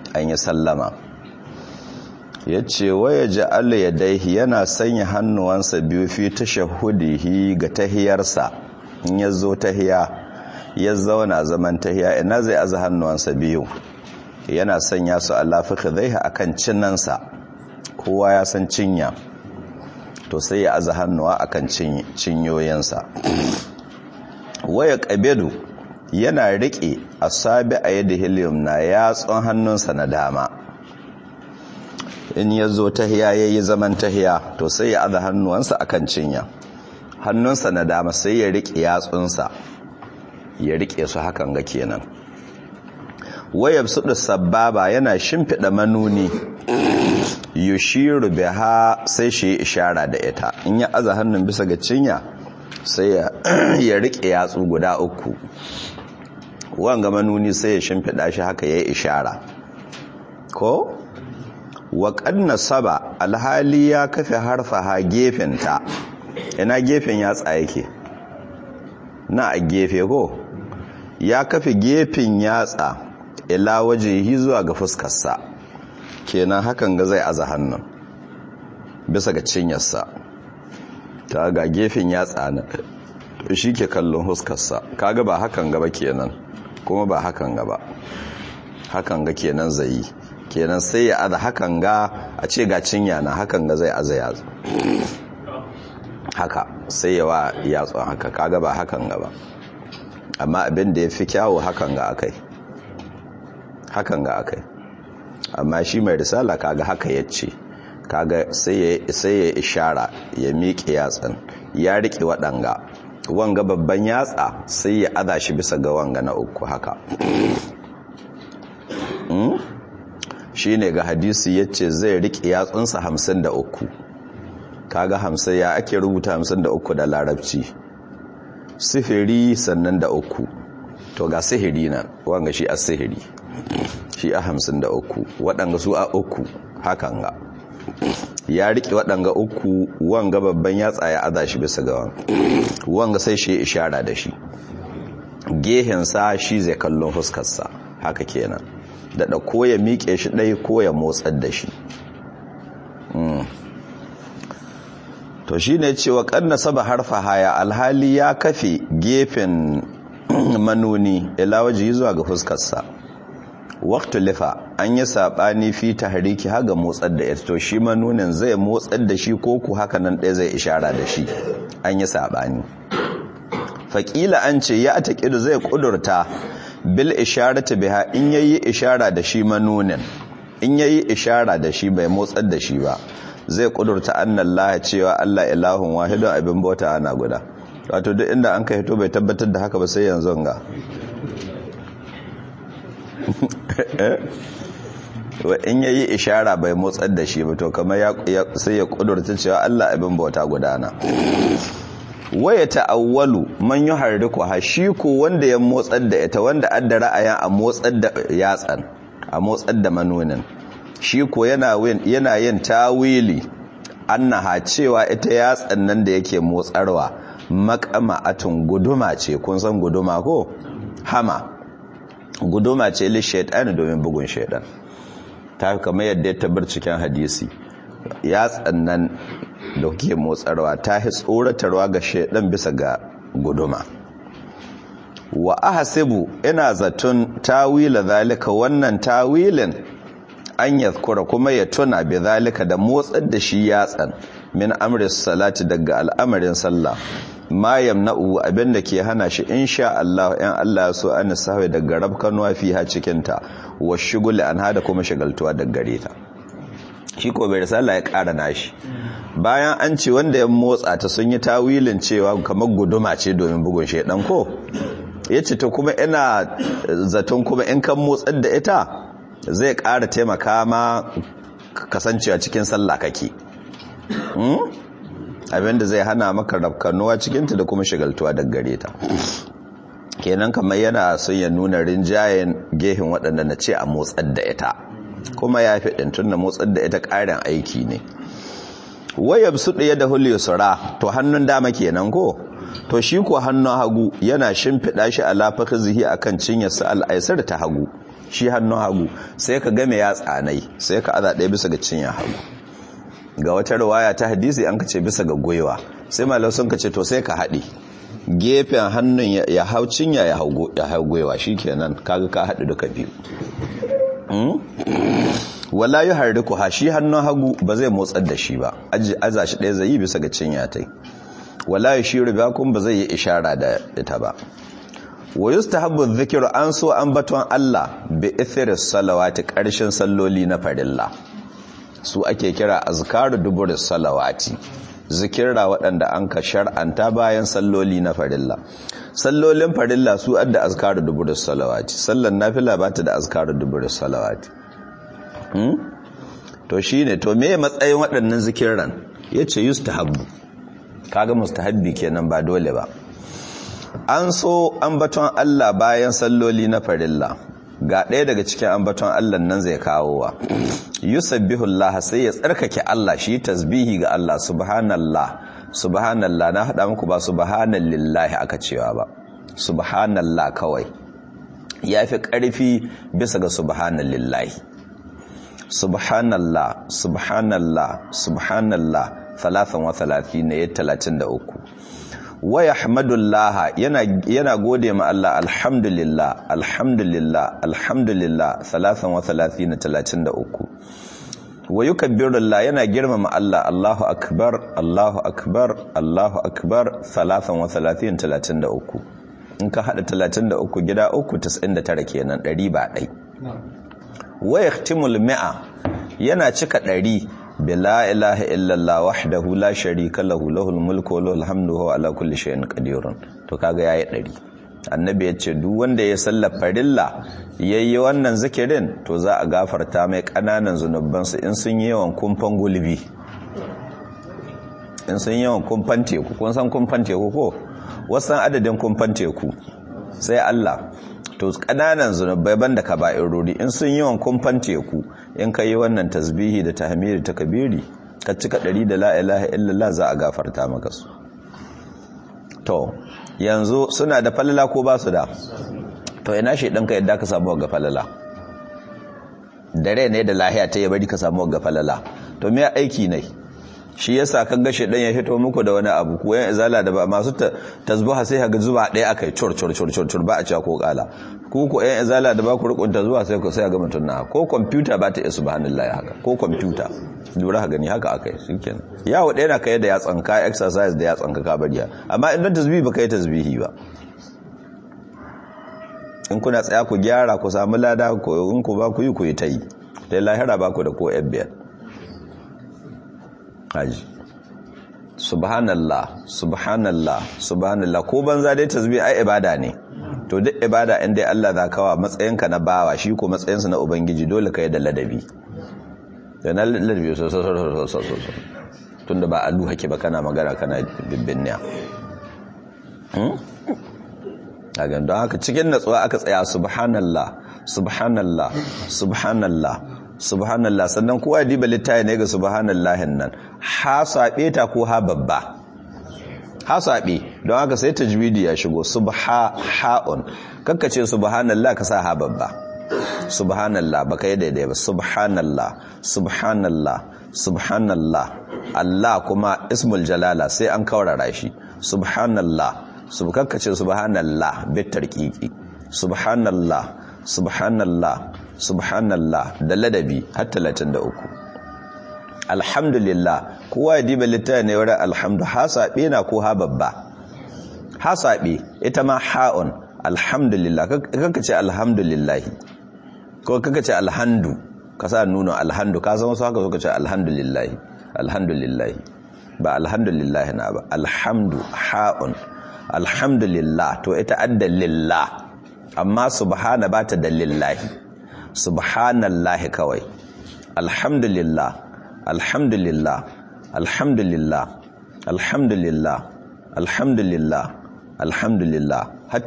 an yi sallama ya ce waya ja'ala ya daihi yana sanya hannuwansa biyu fi tashahudihi ga tahiyarsa in ya zo tahiya ya zauna zaman tahiya ina zai aza hannuwansa biyu yana sanya su a lafika zai a kan cinnansa kowa ya san cinya to sai ya aza hannuwa a kan cinyoyinsa waya ƙabedu yana riƙe a sabi a yadda helium na yatsun hannunsa na dama in ya zo tahiya ya yi zaman tahiya to sai ya aza hannuwansa a kan cinya hannunsa na dama sai ya riƙe yatsunsa ya riƙe su hakan ga kenan wayab su da sababa yana shimfiɗa manuni yushiru biha sai shi ishara da ita in ya aza hannun bisa ga cinya sai ya riƙe yatsu guda uku wanga manuni sai ya shimfiɗa shi haka ya yi ishara ko wa ƙanna saba alhali ya kafe harfaha gefenta ina gefen yatsa yake na a gefe ko ya kafe gefen yatsa ila waje zuwa ga fuskarsa kenan hakan ga zai aza hannun bisa ga cinyarsa ta ga gefen yatsa na shi ke kallon fuskarsa kaga ba hakan gaba kenan kuma ba hakan gaba hakan ga kenan zai yi kenan sai ya aza hakan ga a ce ga cinya na hakan ga zai aza yatsu haka sai yawa yatsun haka kaga ba hakan gaba amma abin da ya fi kyawo hakan ga akai hakan ga akai amma shi mai risala kaga haka ya ce kaga sai ya ishara ya miƙe yatsan ya riƙe waɗanga wanga babban yatsa sai ya aza shi bisa ga wanga na uku haka shi ne ga hadisi ya ce zai riƙe yatsunsa hamsin da uku kaga hamsin ya ake rubuta hamsin da uku da larabci sifiri sannan da uku to ga sihiri nan wanga shi a sihiri shi a hamsin da uku waɗanga su a uku hakan ga ya riƙe waɗanga uku wanga babban yatsa ya aza shi bisa ga wanga sai shi ishara da shi gehensa shi zai kallon fuskarsa haka kenan daɗa ko ya miƙe shi ɗai ko ya motsar da shi to shi ne cewa ƙanna saba harfa haya alhali ya kafe gefen manoni ilawaji zuwa ga fuskarsa waktu lifa an yi saɓani fi ta hariki haga motsar da ita to shi manonin zai motsar da shi ko ku haka nan ɗaya zai ishara da shi an yi saɓani faƙila an ce ya ta ƙidu zai ƙudurta bil isharata biha in yayi ishara da shi manonin in yayi ishara da shi bai motsar da shi ba zai ƙudurta annallaha cewa Allah ilahun wahidun abin bauta ana guda wato duk inda an ka hito bai tabbatar da haka ba sai yanzu ga in ya yi ishara bai motsar da shi ba to kamar sai ya kudurta cewa Allah abin bauta gudana waya ta'awwalu man yuharriku ha shi ko wanda ya motsar da ita wanda adda ra'ayin a motsar da yatsan a motsar da manonin shi ko yana yana yin tawili annaha cewa ita yatsan nan da yake motsarwa makama'atun guduma ce kun san guduma ko hama guduma ce li shaitan domin bugun shaitan ta kamar yadda ya tabbar cikin hadisi ya tsannan da kuke motsarwa ta hi tsoratarwa ga shaitan bisa ga guduma wa ahasibu ina zaton tawila zalika wannan tawilin an yadhkura kuma ya tuna bi zalika da motsar da shi yatsan min amri salati daga al'amarin sallah ma yamna'u abinda ke hana shi insha Allah in Allah ya so an sahwe daga rabkanuwa fiha cikin ta wa shugul an hada kuma shagaltuwa daga gare ta shi ko bai risala ya ƙara nashi bayan an ce wanda ya motsa ta sun yi tawilin cewa kamar guduma ce domin bugun shedan ko yace ta kuma ina zaton kuma in kan motsar da ita zai ƙara taimaka ma kasancewa cikin sallah kake abinda zai hana maka rafkanuwa cikinta da kuma shigaltuwa daga gare ta kenan kamar yana son ya nuna rinjayen gehin waɗanda na ce a motsar da ita kuma ya fi ɗintun da motsar da ita ƙarin aiki ne wayab su ɗaya da hulyo sura to hannun dama kenan ko to shi ko hannun hagu yana shimfiɗa shi a lafaka zihi a kan cinyarsa al'aisar ta hagu shi hannun hagu sai ka game ya tsanai sai ka aza ɗaya bisa ga cinya hagu ga wata riwaya ta hadisi an kace bisa ga gwiwa sai malau sun kace to sai ka haɗe gefen hannun ya hau cinya ya hau gwiwa shikenan kaga ka haɗu duka biyu wala yi harriku ha shi hannun hagu ba zai motsar da shi ba aza shi ɗaya zai yi bisa ga cinya ta wala yi shiru ba kun ba zai yi ishara da ita ba wa yustahabbu dhikru an so an baton Allah bi ithri salawati karshen salloli na farilla su ake kira azkaru dubur salawati zikirra waɗanda an ka shar'anta bayan salloli na farilla sallolin farilla su adda azkaru dubur salawati sallan nafila ba ta da azkaru dubur salawati hmm? to shine to me matsayin waɗannan zikirran yace yustahabbu kaga mustahabbi kenan ba dole ba an so ambaton Allah bayan salloli na farilla ga ɗaya daga cikin ambaton Allah nan zai kawo wa yusabbihu Allah sai ya tsarkake Allah shi tasbihi ga Allah subhanallah subhanallah na hada muku ba subhanallahi aka cewa ba subhanallah kawai yafi ƙarfi bisa ga subhanallahi subhanallah subhanallah subhanallah 33 ne 33 wa yahmadullah yana yana gode ma Allah alhamdulillah alhamdulillah alhamdulillah 33 33 wa yukabbirullah yana girmama Allah Allahu akbar Allahu akbar Allahu akbar 33 33 in ka hada 33 gida 3 99 kenan 100 ba dai wa yahtimul mi'a yana cika 100 bila ilaha illallah wahdahu la sharika lahu lahul mulku wa lahul hamdu wa ala kulli shay'in qadirun to kaga yayi dari annabi ya ce duk wanda ya salla farilla yayi wannan zikirin to za a gafarta mai kananan zunubansu in sun yi yawan kumfan gulbi in sun yi yawan kumfan teku kun san kumfan teku ko wasan adadin kumfan teku sai Allah to kananan zunubai banda kaba'irori in sun yi yawan kumfan teku in ka yi wannan tasbihi da tahmidi ta kabiri ka cika ɗari da la ilaha illallah za a gafarta maka su to yanzu suna da falala ko ba su da to ina shi ɗanka yadda ka samu ga falala dare ne da lahiya ta yi bari ka samu ga falala to me aiki ne shi yasa kan gashe dan ya fito muku da wani abu ko yan izala da ba masu tasbiha sai kaga zuba ɗaya akai cur cur cur cur cur ba a cewa ko kala ku ko yan izala da ba ku rikunta zuwa sai ku sai ga mutun na ko computer ba ta subhanallahi haka ko computer lura gani haka akai shikenan yawo ɗaya na kai da ya tsanka exercise da ya tsanka ka bariya amma idan tasbihi ba kai tasbihi ba in kuna tsaya ku gyara ku samu lada ko in ku ba ku yi ku yi ta yi dai lahira ba ku da ko biyar haji subhanallah subhanallah subhanallah ko banza dai tasbih ai ibada ne to duk ibada in dai Allah za kawa matsayinka na bawa shi ko matsayinsa na ubangiji dole ka yi da ladabi da na ladabi so so so so so tunda ba alu hake ba kana magana kana bibbinniya a don haka cikin natsuwa aka tsaya subhanallah subhanallah subhanallah subhanallah sannan kowa diba littafi ne ga subhanallahin nan ha sabe ta ko ha babba ha sabe don haka sai tajwidi ya shigo subha haun kakkace subhanallah ka sa ha babba subhanallah baka yi daidai ba subhanallah subhanallah subhanallah Allah kuma ismul jalala sai an kaurara shi subhanallah subkakkace subhanallah bit tarqiqi subhanallah subhanallah subhanallah da ladabi har 33 alhamdulillah kowa ya diba littafin ne wurin alhamdu hasabe na ko ha babba hasabe ita ma ha'un alhamdulillah kanka ce alhamdulillah ko kanka ce alhamdu ka sa nuna alhamdu ka zama su haka suka ce alhamdulillah alhamdulillah ba alhamdulillah na ba alhamdu ha'un alhamdulillah to ita adda lillah amma subhana ba ta da lillahi subhanallahi kawai alhamdulillah alhamdulillah alhamdulillah alhamdulillah alhamdulillah alhamdulillah har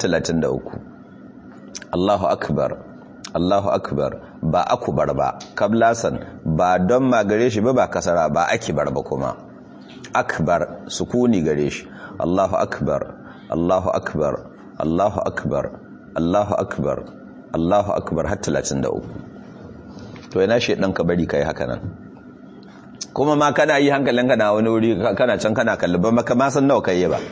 33 Allahu akbar Allahu akbar ba akubar ba kablasan ba don ma gare shi ba ba kasara ba akibar ba kuma akbar sukuni gare shi Allahu akbar Allahu akbar Allahu akbar Allahu akbar Allahu akbar har 33 to yana shedan ka bari kai haka nan kuma ma kana yi hankalinka na wani wuri kana can kana kalli ba maka ma san nawa kai ba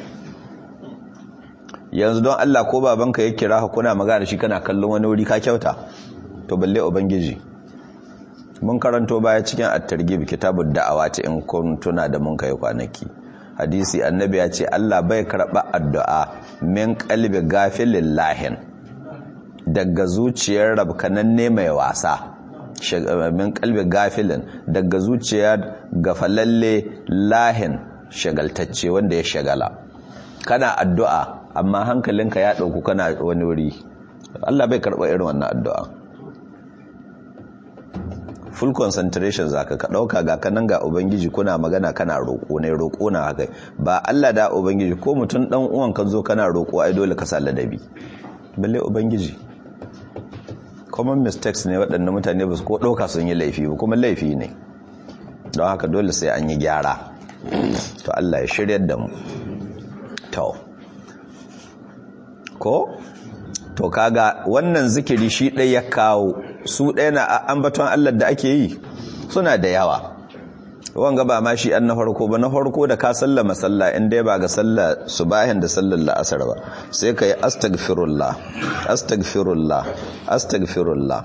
yanzu don Allah ko babanka ya kira kuna magana shi kana kallon wani wuri ka kyauta to balle ubangiji mun karanto baya cikin at-targhib kitabud da'awati in kun tuna da mun kai kwanaki hadisi annabi ya ce Allah bai karba addu'a min qalbi gafilin lahin daga zuciyar rabkananne mai wasa min qalbi gafilin daga zuciyar gafalalle lahin shagaltacce wanda ya shagala kana addu'a amma hankalinka ya ɗauku kana wani wuri Allah bai karɓa irin wannan addu'a full concentration zaka ka ɗauka ga kanan ga ubangiji kuna magana kana roƙo ne roƙo na haka ba Allah da ubangiji ko mutum ɗan uwan ka zo kana roƙo ai dole ka sa ladabi balle ubangiji common mistakes ne waɗanda mutane ba su ko ɗauka sun yi laifi ba kuma laifi ne don haka dole sai an yi gyara to Allah ya shiryar da mu to ko to kaga wannan zikiri shi ɗaya ya kawo su ɗaya na ambaton Allah da ake yi suna da yawa wanga ba ma shi an na farko ba na farko da ka sallama sallah in dai ba ga sallah subahin da sallar la'asar ba sai ka yi astagfirullah astagfirullah astagfirullah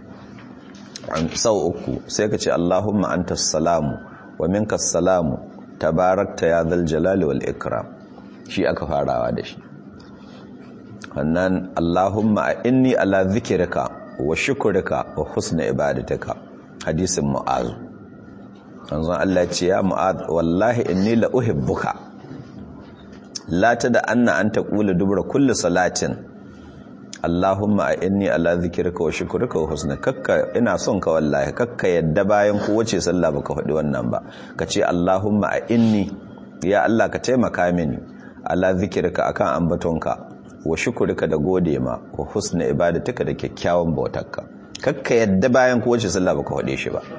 sau uku sai ka ce Allahumma anta salamu wa minka salamu tabarakta ya zal jalali wal ikram shi aka farawa da shi wannan Allahumma inni ala zikirka wa shukurika wa husna ibadatika hadisin mu'azu manzon Allah ce ya mu'az wallahi inni la uhibbuka la tada anna an taqula dubra kulli salatin Allahumma inni ala zikirka wa shukurika wa husna kakka ina son ka wallahi kakka yadda bayan kowace sallah baka faɗi wannan ba kace Allahumma inni ya Allah ka taimaka mini ala zikirka akan ambatonka wa shukurika da gode ma wa husna ibadatika da kyakkyawan bautarka kakka yadda bayan kowace sallah baka faɗe shi ba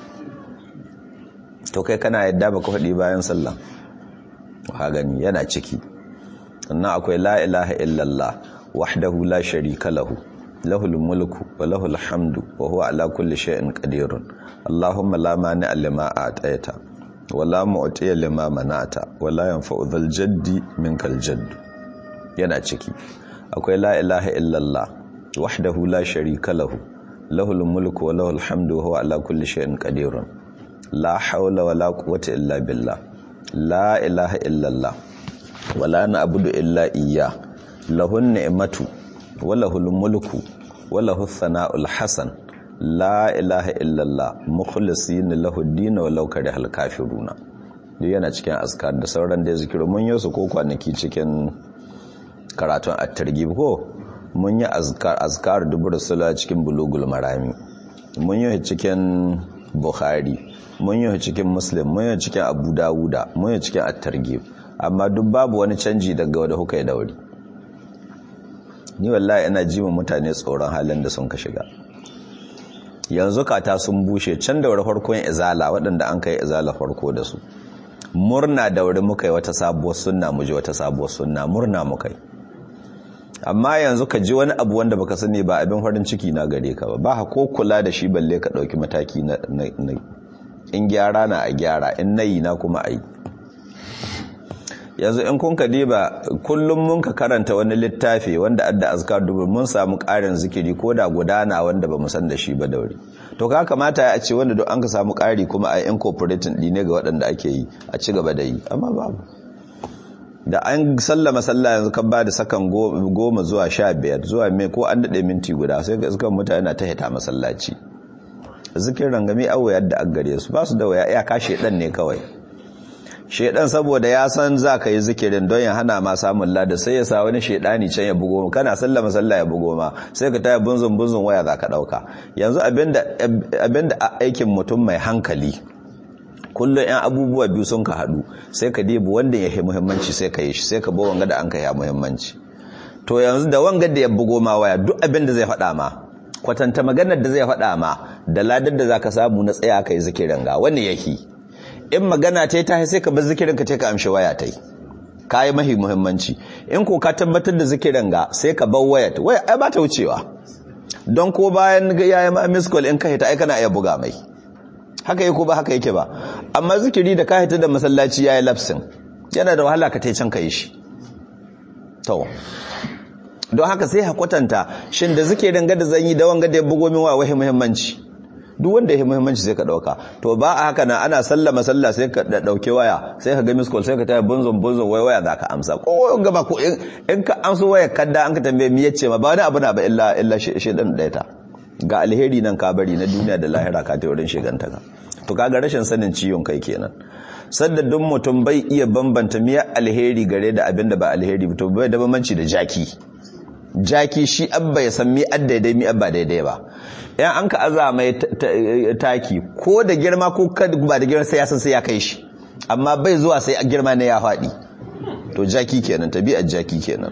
to kai kana yadda baka faɗi bayan sallah ha gani yana ciki sannan akwai la ilaha illallah wahdahu la sharika lahu lahul mulku wa lahul hamdu wa huwa ala kulli shay'in qadirun allahumma la mani'a lima a'tayta wa la mu'tiya lima mana'ta wa la yanfa'u dhal jaddi minkal jadd yana ciki akwai la ilaha illallah wahdahu la sharika lahu lahul mulku wa lahul hamdu wa huwa ala kulli shay'in qadirun la hawla wa la quwwata illa billah la ilaha illallah wa la na'budu illa iyyah lahun ni'matu wa lahul mulku wa lahus sana'ul hasan la ilaha illallah mukhlisin lahu ad-din wa law karihal kafiruna duk yana cikin azkar da sauran da zikiru mun yi su ko kwanaki cikin karatun at-targhib ko mun yi azkar azkar dubur sala cikin bulugul marami mun yi cikin bukhari mun yi cikin muslim mun yi cikin abu dawuda mun yi cikin at-targhib amma duk babu wani canji daga wanda kuka yi dauri ni wallahi ina ji mutane tsoron halin da sun ka shiga yanzu kata sun bushe can da farkon izala waɗanda an kai izala farko da su murna da wuri muka yi wata sabuwar sunna mu ji wata sabuwar sunna murna muka yi amma yanzu ka ji wani abu wanda baka sani ba abin farin ciki na gare ka ba ba ko kula da shi balle ka ɗauki mataki na in gyara na a gyara in nayi na kuma a yi yanzu in kun ka diba kullum mun ka karanta wani littafi wanda adda azkar dubu mun samu ƙarin zikiri ko da gudana wanda ba mu san da shi ba da wuri to ka kamata ya ce wanda duk an ka samu ƙari kuma a incorporating ɗine ga waɗanda ake yi a ci gaba da yi amma babu da an sallama sallah yanzu kan ba da sakan goma zuwa sha biyar zuwa mai ko an daɗe minti guda sai ga iskan mutane na ta hita masallaci zikirin rangami awo yadda an gare su ba su da waya ya kashe ɗan ne kawai shedan saboda ya san za ka yi zikirin don ya hana ma samun lada sai ya sa wani shedani can ya bugo kana sallama sallah ya bugo ma sai ka taya bunzun bunzun waya za ka dauka yanzu abinda abinda aikin mutum mai hankali kullum yan abubuwa biyu sun ka hadu sai ka debi wanda ya muhimmanci sai ka yi shi sai ka bo wanga da an ka ya muhimmanci to yanzu da wanga da ya bugo ma waya duk abinda zai faɗa ma kwatanta maganar da zai faɗa ma da ladar da zaka samu na tsaya kai zikirin ga wani yake in magana ta yi ta sai ka bar zikirin ka ce ka amshi waya ta yi ka yi mahi muhimmanci in ko ka tabbatar da zikirin ga sai ka bar waya waya ai ba ta wucewa don ko bayan yayi ma miss call in ka hita ai kana iya buga mai haka yake ko ba haka yake ba amma zikiri da ka hita da masallaci yayi lapsin yana da wahala ka tai can ka yi shi to don haka sai hakwatanta shin da zikirin gada zan yi da wanga da ya bugo min wa wahi muhimmanci duk wanda ya muhimmanci sai ka dauka to ba a haka na ana sallama sallah sai ka dauke waya sai ka ga miss call sai ka taya bunzon bunzon wai waya zaka amsa ko gaba ko in ka amso waya kadda an ka tambaye mi yace ma ba wani abu na ba illa illa shedan daya ta ga alheri nan ka bari na duniya da lahira ka ta wurin shiganta ka to kaga rashin sanin ciwon kai kenan sadda duk mutum bai iya bambanta miya alheri gare da abin da ba alheri to bai da bambanci da jaki jaki shi abba ya san mi daidai mi abba daidai ba yan an ka aza mai taki ko da girma ko ba da girma sai ya san sai ya kai shi amma bai zuwa sai girma ne ya faɗi to jaki kenan tabi'ar jaki kenan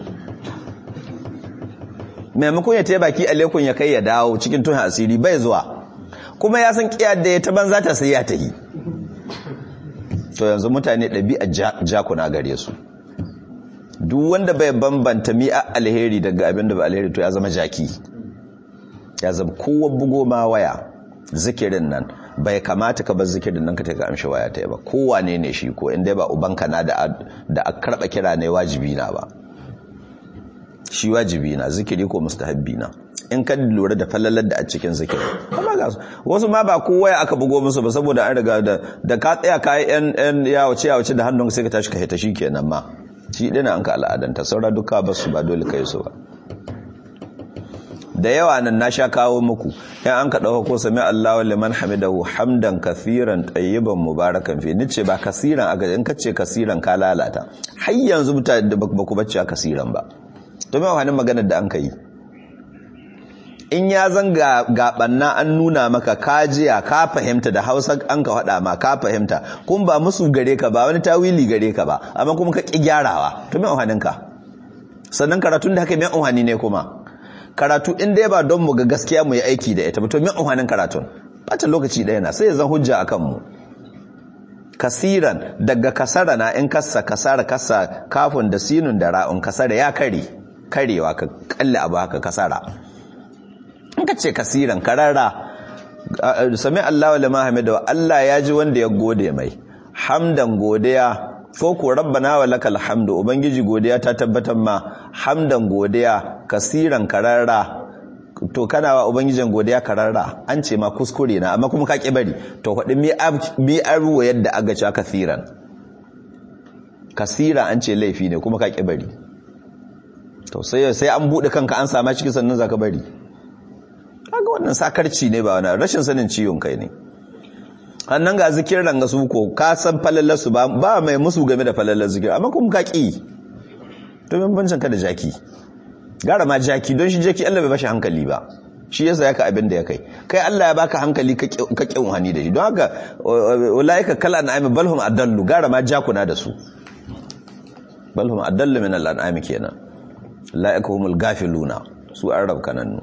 maimakon ya taya baki alekun ya kai ya dawo cikin tun asiri bai zuwa kuma ya san kiyar da ya ta banza ta sai ya tahi to yanzu mutane ɗabi'a jakuna gare su duk wanda bai bambanta mi'a alheri daga abin da ba alheri to ya zama jaki ya zama kowa bugo ma waya zikirin nan bai kamata ka bar zikirin nan ka taka amshi waya ta ba kowa ne ne shi ko inda ba ubanka na da da a karba kira ne wajibi na ba shi wajibi na zikiri ko mustahabbi na in ka lura da falalar da a cikin zikiri amma ga wasu ma ba kowa ya aka bugo musu ba saboda an riga da da ka tsaya kai yan yan yawace yawace da hannun sai ka tashi ka hita kenan ma shi dina an ka al'adanta saura duka ba su ba dole kai su ba da yawa nan na sha kawo muku yan an ka dauka ko sami Allahu liman hamidahu hamdan kathiran tayyiban mubarakan fi nice ba kasiran aka in kace kasiran ka lalata har yanzu mutane da ba ku bacci kasiran ba to me wani maganar da an kai in ya zanga gabanna an nuna maka kajiya ka fahimta da hausa an ka faɗa ma ka fahimta kun ba musu gare ka ba wani tawili gare ka ba amma kuma ka ƙi gyarawa to me ka sannan karatun da haka me umarni ne kuma karatu in dai ba don mu ga gaskiya mu yi aiki da ita ba to me umarnin karatun bata lokaci ɗaya na sai ya zan hujja akan mu kasiran daga kasara na in kasa kasara kasa kafin da sinun da ra'un kasara ya kare karewa ka kalle abu haka kasara in ka ce kasiran kararra sami Allah wa lama hamidu Allah ya ji wanda ya gode mai hamdan godiya ko ko rabbana wa lakal hamdu ubangiji godiya ta tabbatar ma hamdan godiya kasiran kararra to kana wa ubangijin godiya kararra an ce ma kuskure na amma kuma ka ki bari to faɗi mi arwa yadda aga cewa kasiran kasira an ce laifi ne kuma ka ki bari to sai sai an bude kanka an sama ciki sannan zaka bari kaga wannan sakarci ne ba wani rashin sanin ciwon kai ne annan ga zikirin ga su ko ka san falalar su ba ba mai musu game da falalar zikir amma kuma ka ki to min bancin ka da jaki gara ma jaki don shi jaki Allah bai bashi hankali ba shi yasa yaka abin da ya kai kai Allah ya baka hankali ka ka kin hani da shi don haka ulaika kal an'ami balhum adallu gara ma jakuna da su balhum adallu min al-an'ami kenan la'ika humul gafiluna su arab kanannu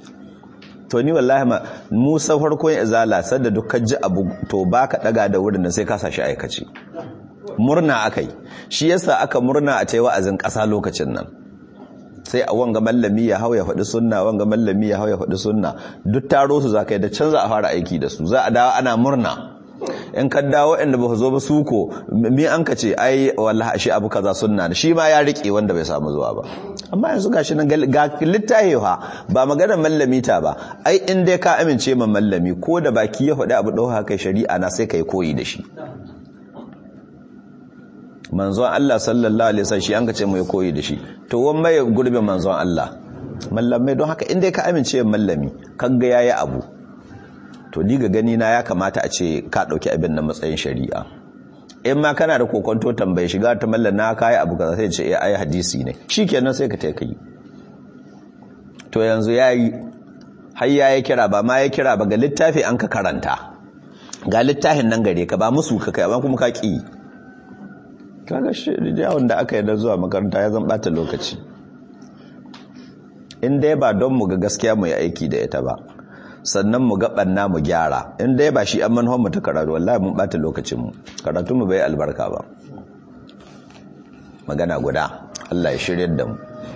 to ni wallahi ma musa farkon izala sadda dukkan ji abu to baka daga da wurin da sai ka sashi aikace murna akai shi yasa aka murna a tayi wa'azin kasa lokacin nan sai a wanga mallami ya hau ya faɗi sunna wanga mallami ya hau ya faɗi sunna duk taro su zaka yi da can za a fara aiki da su za a dawo ana murna in ka dawo inda ba zo ba su ko mi an ka ce ai wallahi shi abu kaza sunna shi ma ya rike wanda bai samu zuwa ba amma yanzu gashi nan ga littafi ha ba magana mallami ta ba ai in dai ka amince ma mallami ko da baki ya faɗi abu ɗauka kai shari'a na sai kai koyi da shi manzon Allah sallallahu alaihi wasallam shi an ka ce mu koyi da shi to wan mai gurbin manzon Allah mallamai don haka in dai ka amince mallami kaga yayi abu to ni ga gani na ya kamata a ce ka dauki abin nan matsayin shari'a in ma kana da kokonto tambaye shiga ta mallan na kai abu kaza sai ce eh ai hadisi ne shikenan sai ka ta kai to yanzu yayi har yayi kira ba ma ya kira ba ga littafi an ka karanta ga littafin nan gare ka ba musu ka kai amma kuma ka ki kaga shi yawon da aka yi da zuwa makaranta ya zan bata lokaci in dai ba don mu ga gaskiya mu yi aiki da ita ba sannan mu gabanna mu gyara in dai ba shi an manhon mu ta karatu wallahi mun bata lokacin mu karatu mu bai albarka ba magana guda Allah ya shiryar da mu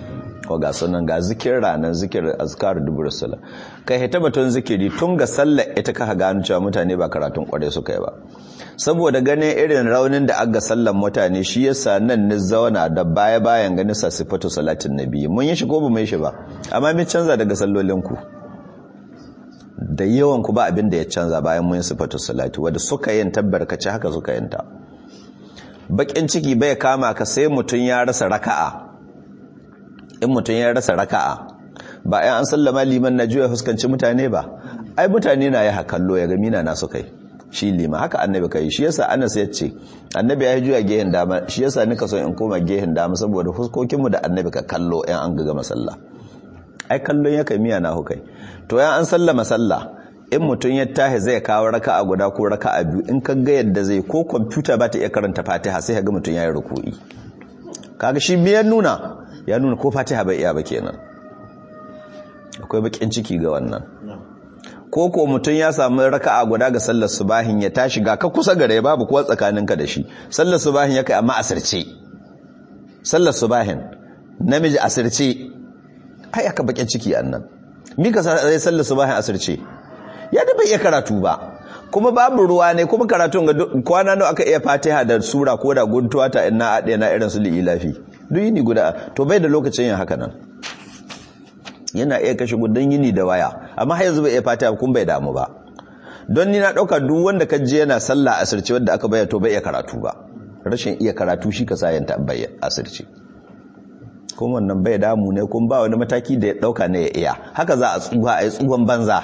ko ga sunan ga zikir ranar zikir azkar dubur sala kai hita batun zikiri tun ga sallar ita ka gano cewa mutane ba karatun kware suka yi ba saboda ganin irin raunin da aga sallar mutane shi yasa nan ni zauna da baya bayan ganin sa sifatu salatin nabi mun yi shi ko ba mu yi shi ba amma mun canza daga sallolin ku da yawan ku ba abin da ya canza bayan mun yi sifatu salati wanda suka yin tabbarkaci haka suka yin ta bakin ciki bai kama ka sai mutun ya rasa raka'a in mutum ya rasa raka'a ba ai an sallama liman na juya fuskanci mutane ba ai mutane na ya kallo ya ga mina na su kai shi liman haka annabi kai shi yasa Anas ya ce annabi ya juya gehen dama shi yasa nika so in koma gehen dama saboda fuskokin mu da annabi ka kallo in an ga masalla ai kallon ya kai miya na hukai to ya an sallama sallah in mutum ya tahi zai kawo raka'a guda ko raka'a biyu in ka ga yadda zai ko kwamfuta ba ta iya karanta Fatiha sai ka ga mutum ya yi ruku'i kaga shi me ya nuna ya nuna ko fatiha bai iya ba kenan akwai bakin ciki ga wannan ko ko mutum ya samu raka'a guda ga sallar subahin ya tashi ga ka kusa gare babu kuwa tsakaninka da shi sallar subahin ya kai amma asirce sallar subahin namiji asirce ai aka bakin ciki annan mi ka sai sallar subahin asirce ya da bai iya karatu ba kuma babu ruwa ne kuma karatun ga kwana nawa aka iya fatiha da sura ko da guntuwa ta ina ade na irin su li'ilafi duk yini guda to bai da lokacin yin haka nan yana iya kashe gudan yini da waya amma har yanzu bai iya fatiha kun bai damu ba don ni na dauka duk wanda ka je yana sallah asirce wanda aka bayyana to bai iya karatu ba rashin iya karatu shi ka sayanta bai asirce kuma wannan bai damu ne kun ba wani mataki da ya dauka ne ya iya haka za a tsuha a yi tsuhon banza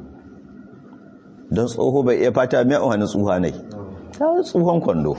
don tsoho bai iya fata mai wani tsuha ne ta tsuhon kwando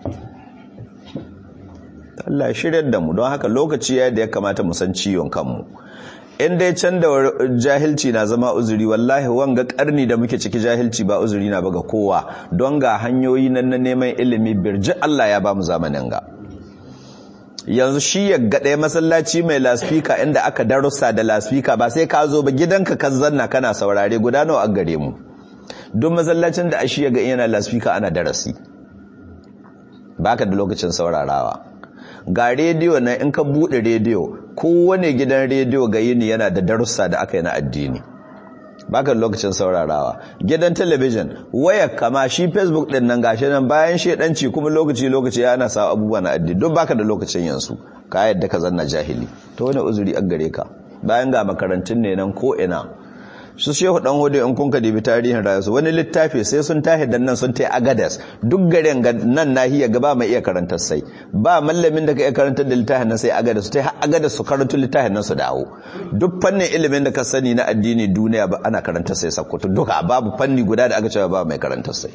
Allah shirya da mu don haka lokaci ya da ya kamata mu san ciwon kanmu in dai can da jahilci na zama uzuri wallahi wanga karni da muke ciki jahilci ba uzuri na ba ga kowa don ga hanyoyi nan na neman ilimi birji Allah ya ba mu zamanin ga yanzu shi ya gaɗe masallaci mai laspika inda aka darussa da laspika ba sai ka zo ba gidanka kan zanna kana saurare guda nawa a gare mu duk masallacin da ashi ya ga yana laspika ana darasi baka da lokacin saurarawa ga rediyo na in ka bude rediyo kowane gidan rediyo ga yini yana da darussa da aka yi na addini baka da lokacin saurarawa gidan talabijin waya kama shi facebook din nan gashi nan bayan shedanci kuma lokaci lokaci yana sa abubuwa na addini duk baka da lokacin yansu ka yadda ka zanna jahili to wani uzuri an gare ka bayan ga makarantun ne nan ko ina su shehu dan hudu in kun ka dibi tarihin rayuwarsu wani littafi sai sun tahi dan nan sun tai agadas duk garin nan nahiya gaba mai iya karantar sai ba mallamin da ka iya karantar da littafin nan sai agadas tai har agadas su karantu littafin nan su dawo duk fannin ilimin da ka sani na addini duniya ba ana karantar sai sakkwato duka babu fanni guda da aka cewa ba mai karantar sai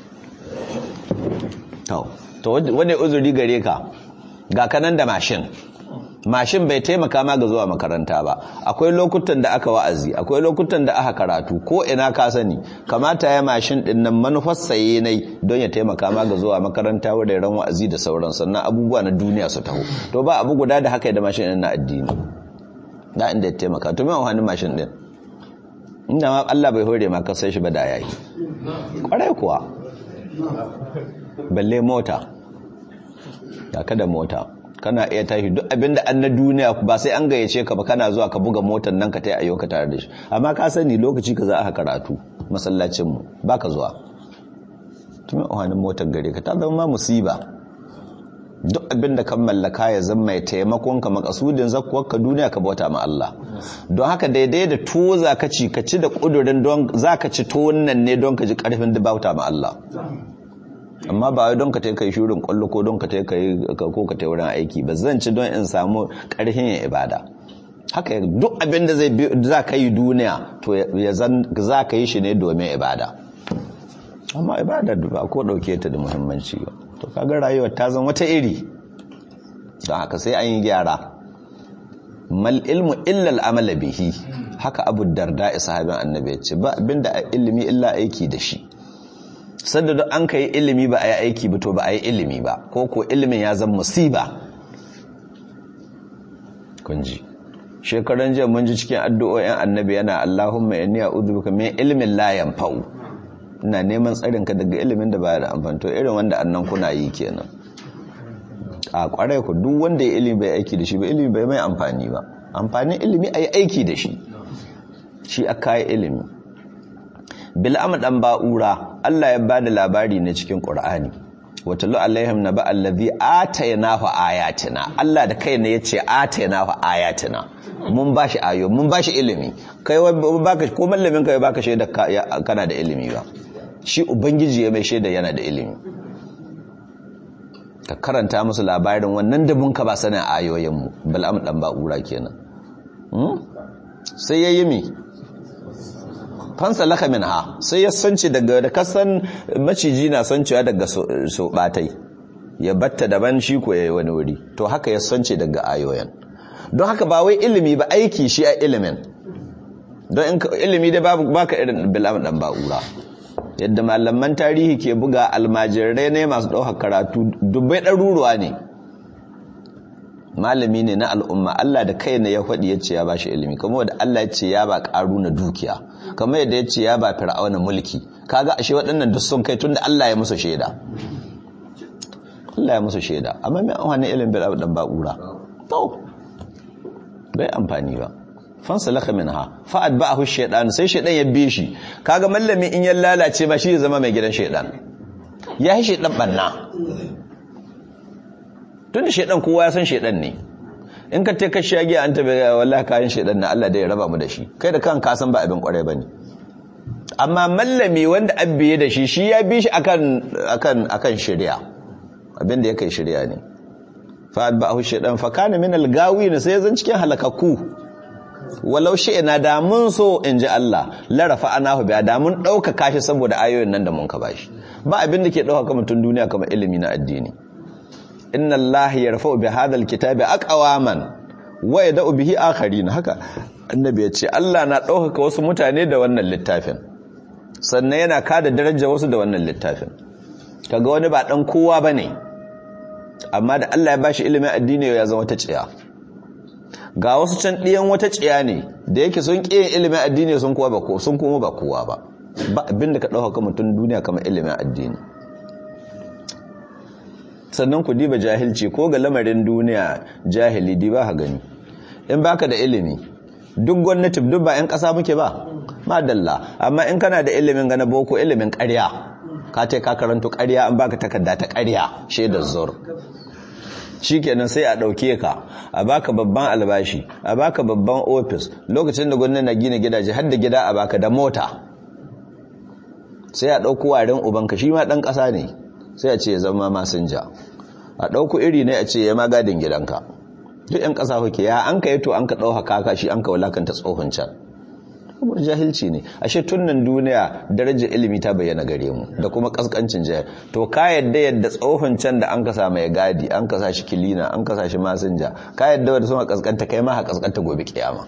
to wani uzuri gare ka ga kanan da mashin mashin bai taimaka ma ga zuwa makaranta ba akwai lokutan da aka wa'azi akwai lokutan da aka karatu ko ina ka sani kamata ya mashin din nan manufar saye ne don ya taimaka ma ga zuwa makaranta wuraren wa'azi da sauran sannan abubuwa na duniya su taho to ba abu guda da haka da mashin din na addini da inda ya taimaka to me wani mashin din inda ma Allah bai hore ma ka sai shi ba da yayi kwarai kuwa balle mota ya kada mota kana iya tashi duk abinda an na duniya ba sai an gayyace ka ba kana zuwa ka buga motar nan ka tayi ayyuka tare da shi amma ka sani lokaci ka za a karatu masallacin mu baka zuwa tun ohanin motar gare ka ta zama ma musiba duk abinda kan mallaka ya zama mai taimakon ka makasudin zakuwar ka duniya ka bauta ma Allah don haka daidai da tuwo za ka ci ka ci da kudurin don za ka ci tuwon nan ne don ka ji karfin da bauta ma Allah amma ba don ka kai shurin kwallo ko don ka kai ko ka tai wurin aiki ba zan ci don in samu karfin yin ibada haka duk abin da zai za ka yi duniya to ya zan za ka yi shi ne domin ibada amma ibada ba ko dauke ta da muhimmanci ba to kaga rayuwar ta zan wata iri don haka sai an yi gyara mal ilmu illa al'amala bihi haka abu darda sahabin annabi ya ce ba abinda ilimi illa aiki da shi sanda da an ka yi ilimi ba a yi aiki ba to ba a yi ilimi ba ko ko ilimin ya zan musiba kunji shekaran jiya mun ji cikin addu'o'in annabi yana Allahumma inni a'udhu bika min ilmin la yanfa'u ina neman tsarin ka daga ilimin da baya da amfani to irin wanda annan kuna yi kenan a kwarai ku duk wanda ya ilimi bai aiki da shi ba ilimi bai mai amfani ba amfanin ilimi a yi aiki da shi shi a kayi ilimi bil'am dan ba'ura Allah ya bada labari ne cikin Qur'ani watalu alaihim naba allazi ataynahu ayatina Allah da kai ne yace ataynahu ayatina mun bashi ayo mun bashi ilimi kai baka ko mallamin kai baka shaida kana da ilimi ba shi ubangiji ya mai shaida yana da ilimi ka karanta musu labarin wannan da mun ka ba sanin ayoyin mu bil'am dan ba'ura kenan sai yayi mi fansa laka min ha sai ya sanci daga da kasan maciji na sancewa daga so batai ya batta daban shi ko yayi wani wuri to haka ya sanci daga ayoyin don haka ba wai ilimi ba aiki shi a ilimin don in ilimi da babu baka irin bilam dan ba'ura yadda malaman tarihi ke buga almajirai ne masu ɗaukar karatu dubbai ɗaruruwa ne malami ne na al'umma Allah da kai ne ya faɗi ya ce ya ba shi ilimi kamar da Allah ya ce ya ba ƙaru na dukiya kamar yadda ya ce ya ba fir'auna mulki kaga ashe waɗannan duk sun kai tunda Allah ya musu shaida Allah ya musu shaida amma mai amfani ilimin bil dan ba'ura to bai amfani ba fansa laka minha fa atba'ahu shaytan sai shaytan ya bi shi kaga mallami in ya lalace ba shi ya zama mai gidan shaytan ya yi shaytan banna tunda shaytan kowa ya san shaytan ne in ka te ka shage an tabe wallahi kayan shaytan na Allah da ya raba mu da shi kai da kan ka san ba abin kwarai bane amma mallami wanda abbiye da shi shi ya bi shi akan akan akan shari'a abin da yake shari'a ne fa atba'ahu shaytan fa kana min al-gawin sai zan cikin halakakku walau ina da mun so in ji Allah larafa anahu biya da mun ɗaukaka shi saboda ayoyin nan da mun ka bashi ba abin da ke ɗaukaka mutum duniya kamar ilimi na addini inna Allah yarfa'u bi hadha alkitabi aqwaman wa yad'u bihi akharin haka annabi ya ce Allah na ɗaukaka wasu mutane da wannan littafin sannan yana kada daraja wasu da wannan littafin kaga wani ba dan kowa bane amma da Allah ya bashi ilimin addini ya zama ta tsiya ga wasu can ɗiyan wata tsiya ne da yake sun ƙi ilimin addini sun kuma ba sun kuma ba kowa ba ba abin da ka ɗauka mutum duniya kamar ilimin addini sannan ku diba jahilci ko ga lamarin duniya jahili di ba ha gani in baka da ilimi duk gwamnati duk ba 'yan ƙasa muke ba madalla amma in kana da ilimin gana boko ilimin ƙarya ka ce ka karanto ƙarya an baka takarda ta ƙarya shaidar zur shikenan sai a ɗauke ka a baka babban albashi a baka babban ofis lokacin da gwamnati na gina gidaje har da gida a baka da mota sai a ɗauko warin ubanka shi ma ɗan ƙasa ne sai a ce ya zama masinja a ɗauko iri ne a ce ya magadin gidanka duk 'yan ƙasa kuke ya an ka yi to an ka ɗauka kaka shi an ka wulakanta tsohon can saboda jahilci ne ashe tunnan duniya darajar ilimi ta bayyana gare mu da kuma kaskancin jahil to ka yadda yadda tsohon can da an kasa mai gadi an kasa shi kilina an kasa shi masinja ka yadda wadda suna kaskanta kai ma ha kaskanta gobe kiyama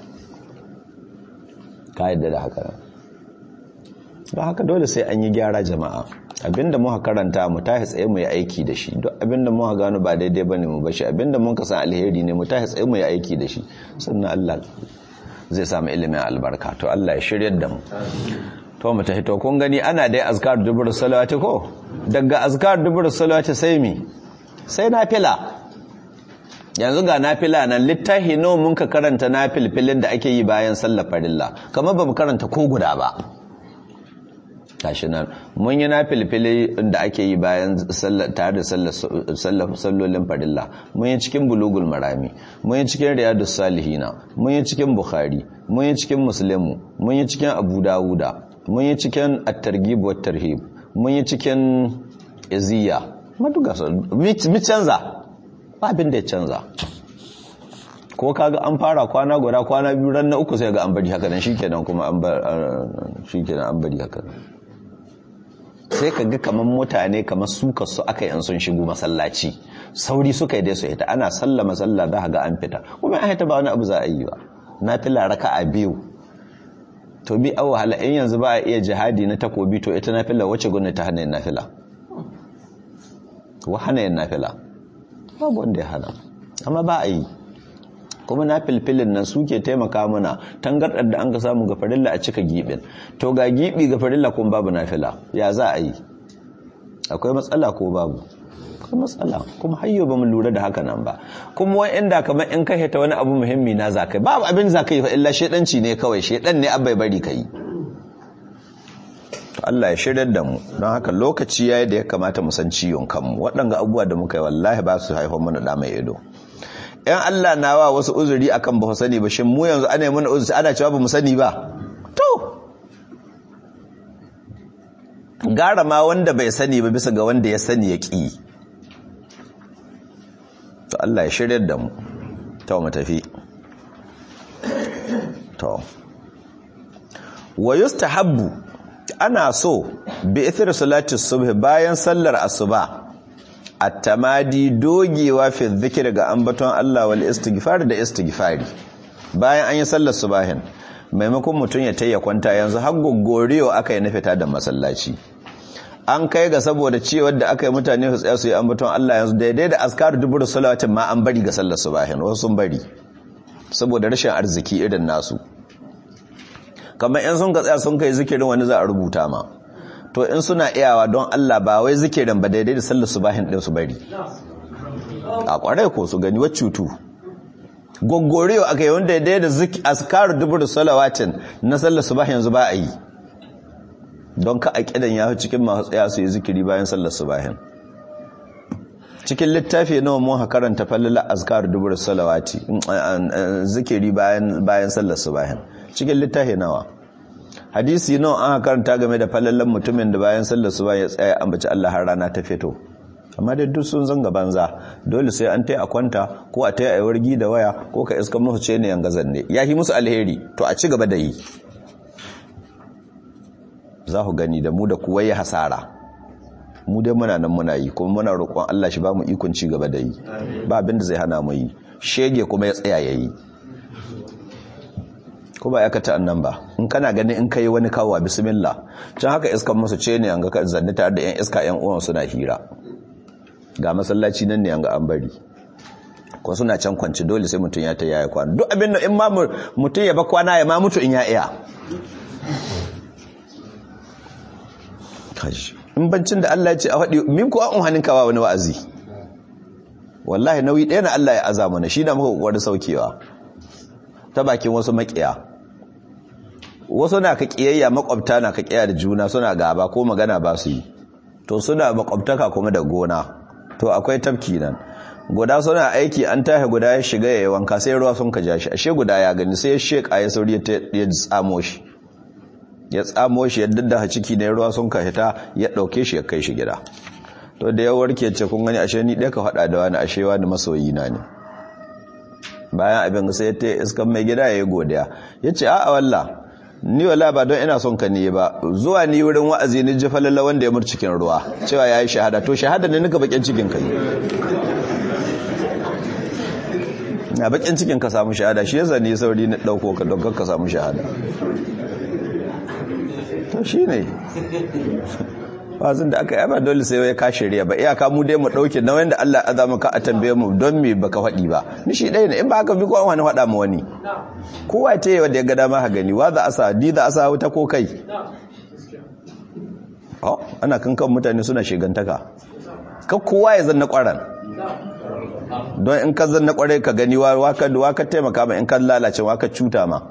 ka yadda da haka ba haka dole sai an yi gyara jama'a abinda muka karanta mu tahi tsaye mu yi aiki da shi duk abinda muka gano ba daidai bane mu bashi abinda mun kasa alheri ne mu tahi tsaye mu yi aiki da shi sannan Allah zai samu ilimin albarka to Allah ya shiryar da mu to mu tafi to kun gani ana dai azkar dubur salawati ko daga azkar dubur salawati sai mi sai nafila yanzu ga nafila nan littahi nawa mun ka karanta nafilfilin da ake yi bayan sallar farilla kamar ba mu karanta ko guda ba tashi nan mun yi nafilfili da ake yi bayan tare da sallolin farilla mun yi cikin bulugul marami mun yi cikin riyadus salihina mun yi cikin bukhari mun yi cikin muslimu mun yi cikin abu dawuda mun yi cikin at-targhib wat tarhib mun yi cikin iziya maduga mi canza ba abin da ya canza ko kaga an fara kwana guda kwana biyu ran na uku sai ga an bari haka nan shikenan kuma an bar shikenan an bari haka nan sai ka ga kamar mutane kamar suka su aka yi sun shigo masallaci sauri suka yi dai su ita ana sallama sallah za ga an fita kuma an haita ba wani abu za a yi ba na fila raka a biyu to bi awa hala in yanzu ba a iya jihadi na takobi to ita na fila wacce gwamnati ta hana yin nafila wa hana yin nafila babu wanda ya hana amma ba a yi kuma na filfilin nan suke taimaka mana tangardar da an ka samu ga farilla a cika gibin to ga gibi ga farilla kuma babu nafila ya za a yi akwai matsala ko babu kuma matsala kuma hayyo ba mu lura da haka nan ba kuma wani inda kamar in ka hita wani abu muhimmi na za kai babu abin za ka yi fa illa shedanci ne kawai shedan ne abai bari ka yi to Allah ya shiryar da mu don haka lokaci yayi da ya kamata mu san ciwon kanmu waɗanga abubuwa da muka yi wallahi ba su haifar mana da mai ido yan Allah na wa wasu uzuri akan ba sani ba shin mu yanzu ana yi mana uzuri ana cewa ba mu sani ba to gara ma wanda bai sani ba bisa ga wanda ya sani ya ƙi to Allah ya shiryar da mu ta mu tafi to wa yustahabbu ana so bi ithir salati subh bayan sallar asuba at-tamadi dogewa fi dhikr ga ambaton Allah wal istighfar da istighfari bayan an yi sallar subahin maimakon mutum ya tayya kwanta yanzu har goggorewa aka yi na fita da masallaci an kai ga saboda cewar da aka yi mutane su tsaya su yi ambaton Allah yanzu daidai da askar dubur salawatin ma an bari ga sallar subahin wasu sun bari saboda rashin arziki irin nasu kamar in sun ka tsaya sun kai zikirin wani za a rubuta ma to in suna iyawa don Allah ba wai zikirin ba daidai da sallar subahin din su bari a kwarai ko su gani wacce cutu goggorewa aka yi wanda daidai da askar dubur salawatin na sallar subahin yanzu ba a yi don ka a kidan ya cikin masu tsaya su yi zikiri bayan sallar subahin cikin littafi nawa mun karanta falala azkar dubur salawati zikiri bayan bayan sallar subahin cikin littafi nawa hadisi nawa an karanta game da falalan mutumin da bayan sallar subahin ya tsaya ambaci Allah har rana ta fito amma da duk sun zanga banza dole sai an taya a kwanta ko a taya a wargi da waya ko ka iska musu ce ne yanga zanne ya yi musu alheri to a ci gaba da yi za ku gani da mu da kuwa ya hasara mu dai muna nan muna yi kuma muna roƙon Allah shi ba mu ikon ci gaba da yi ba abin da zai hana mu yi shege kuma ya tsaya ya yi ko ba ya kata annan ba in kana ganin in kai wani kawo bismillah can haka iskan musu ce ne an ga zanni tare da yan iska yan uwan suna hira ga masallaci nan ne an ga an bari ko suna can kwanci dole sai mutum ya ta yaya kwana duk abin da in ma mutum ya ba kwana ya ma mutu in ya iya in bancin da Allah ya ce a faɗi min kuwa an hannun kawa wani wa'azi wallahi nauyi ɗaya na Allah ya aza mana shi na muka ƙoƙarin saukewa ta bakin wasu maƙiya wasu na ka ƙiyayya makwabta na ka ƙiya da juna suna gaba ko magana ba su yi to suna makwabtaka kuma da gona to akwai tafki nan guda suna aiki an tahe guda ya shiga ya yi wanka sai ruwa sun ka ja shi ashe guda ya gani sai ya sheƙa ya sauri ya tsamo shi ya tsamo shi yadda da ciki ne ruwa sun ka hita ya ɗauke shi ya kai shi gida to da ya warke ce kun gani ashe ni ɗaya ka faɗa da wani ashe wani masoyi na ne bayan abin sai ya ta iskan mai gida ya yi godiya ya ce a'a walla ni wala ba don ina son ka ne ba zuwa ni wurin wa'azi ni ji falalla wanda ya murci cikin ruwa cewa ya yi shahada to shahada ne nika bakin cikin ka yi na bakin cikin ka samu shahada shi yasa ni sauri na ɗauko ka don ka samu shahada to shi ne wazin da aka yaba dole sai ya kashe riya ba iyaka mu dai mu dauke na wanda Allah ya azama ka a tambaye mu don me baka faɗi ba ni shi ɗaya ne in ba haka bi ko wani faɗa mu wani kowa ce wanda ya ga dama ha gani wa za a sa di za a sa wuta ko kai oh ana kankan mutane suna shigantaka ka kowa ya zanna ƙwaran don in ka zanna ƙware ka gani wa ka taimaka ma in ka lalace wa ka cuta ma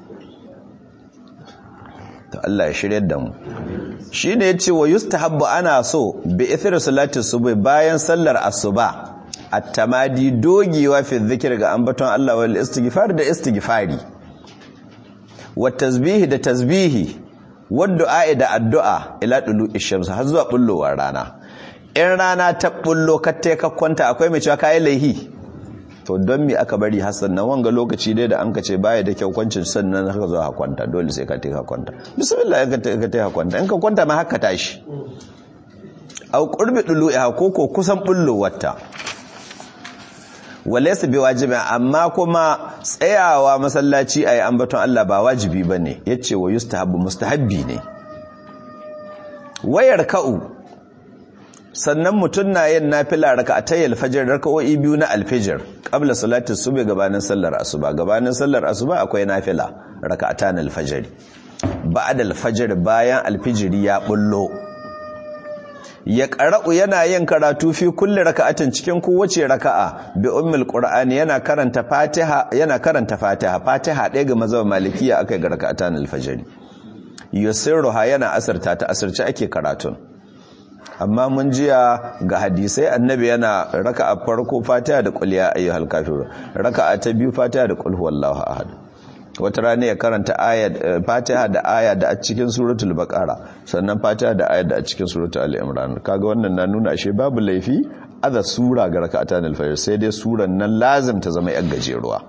ta Allah ya shirya da mu shi ne ya ce wa yustahabbu ana so bi ithir salati subhi bayan sallar asuba at-tamadi dogewa fi dhikr ga ambaton Allah wal istighfar da istighfari wa tasbihi da tasbihi wa du'a da addu'a ila dulu'i shams har zuwa bullowar rana in rana ta bullo ka ka kwanta akwai mai cewa kai laihi to don me aka bari hassan nan wanga lokaci dai da an ka ce baya da kyau kwancin sannan haka zo ha kwanta dole sai ka ta ka kwanta bismillah ka ta ka kwanta in ka kwanta ma haka tashi au qurbi dulu'a ko ko kusan bullo wata walaysa bi wajibi amma kuma tsayawa masallaci ayi ambaton Allah ba wajibi bane yace wa yustahabbu mustahabbi ne wayar ka'u sannan mutum na yin nafila raka'atay alfajr raka'o'i biyu na alfajr qabla salati subhi gabanin sallar asuba gabanin sallar asuba akwai nafila raka'atan alfajr ba'da alfajr bayan alfijiri ya bullo ya qara'u yana yin karatu fi kulli raka'atin cikin kowace raka'a bi ummul qur'ani yana karanta fatiha yana karanta fatiha fatiha ɗaya ga mazhab malikiya akai ga raka'atan al-fajr yusirruha yana asarta ta asirce ake karatun amma mun jiya ga hadisai annabi yana raka'a farko fatiha da qul ya ayyuhal kafirun raka'a ta biyu fatiha da qul huwallahu ahad wata rana ya karanta ayat fatiha da aya da a cikin suratul baqara sannan fatiha da aya da a cikin suratul al-imran kaga wannan na nuna ashe babu laifi aza sura ga raka'atan al-fajr sai dai suran nan lazim ta zama yan gajeruwa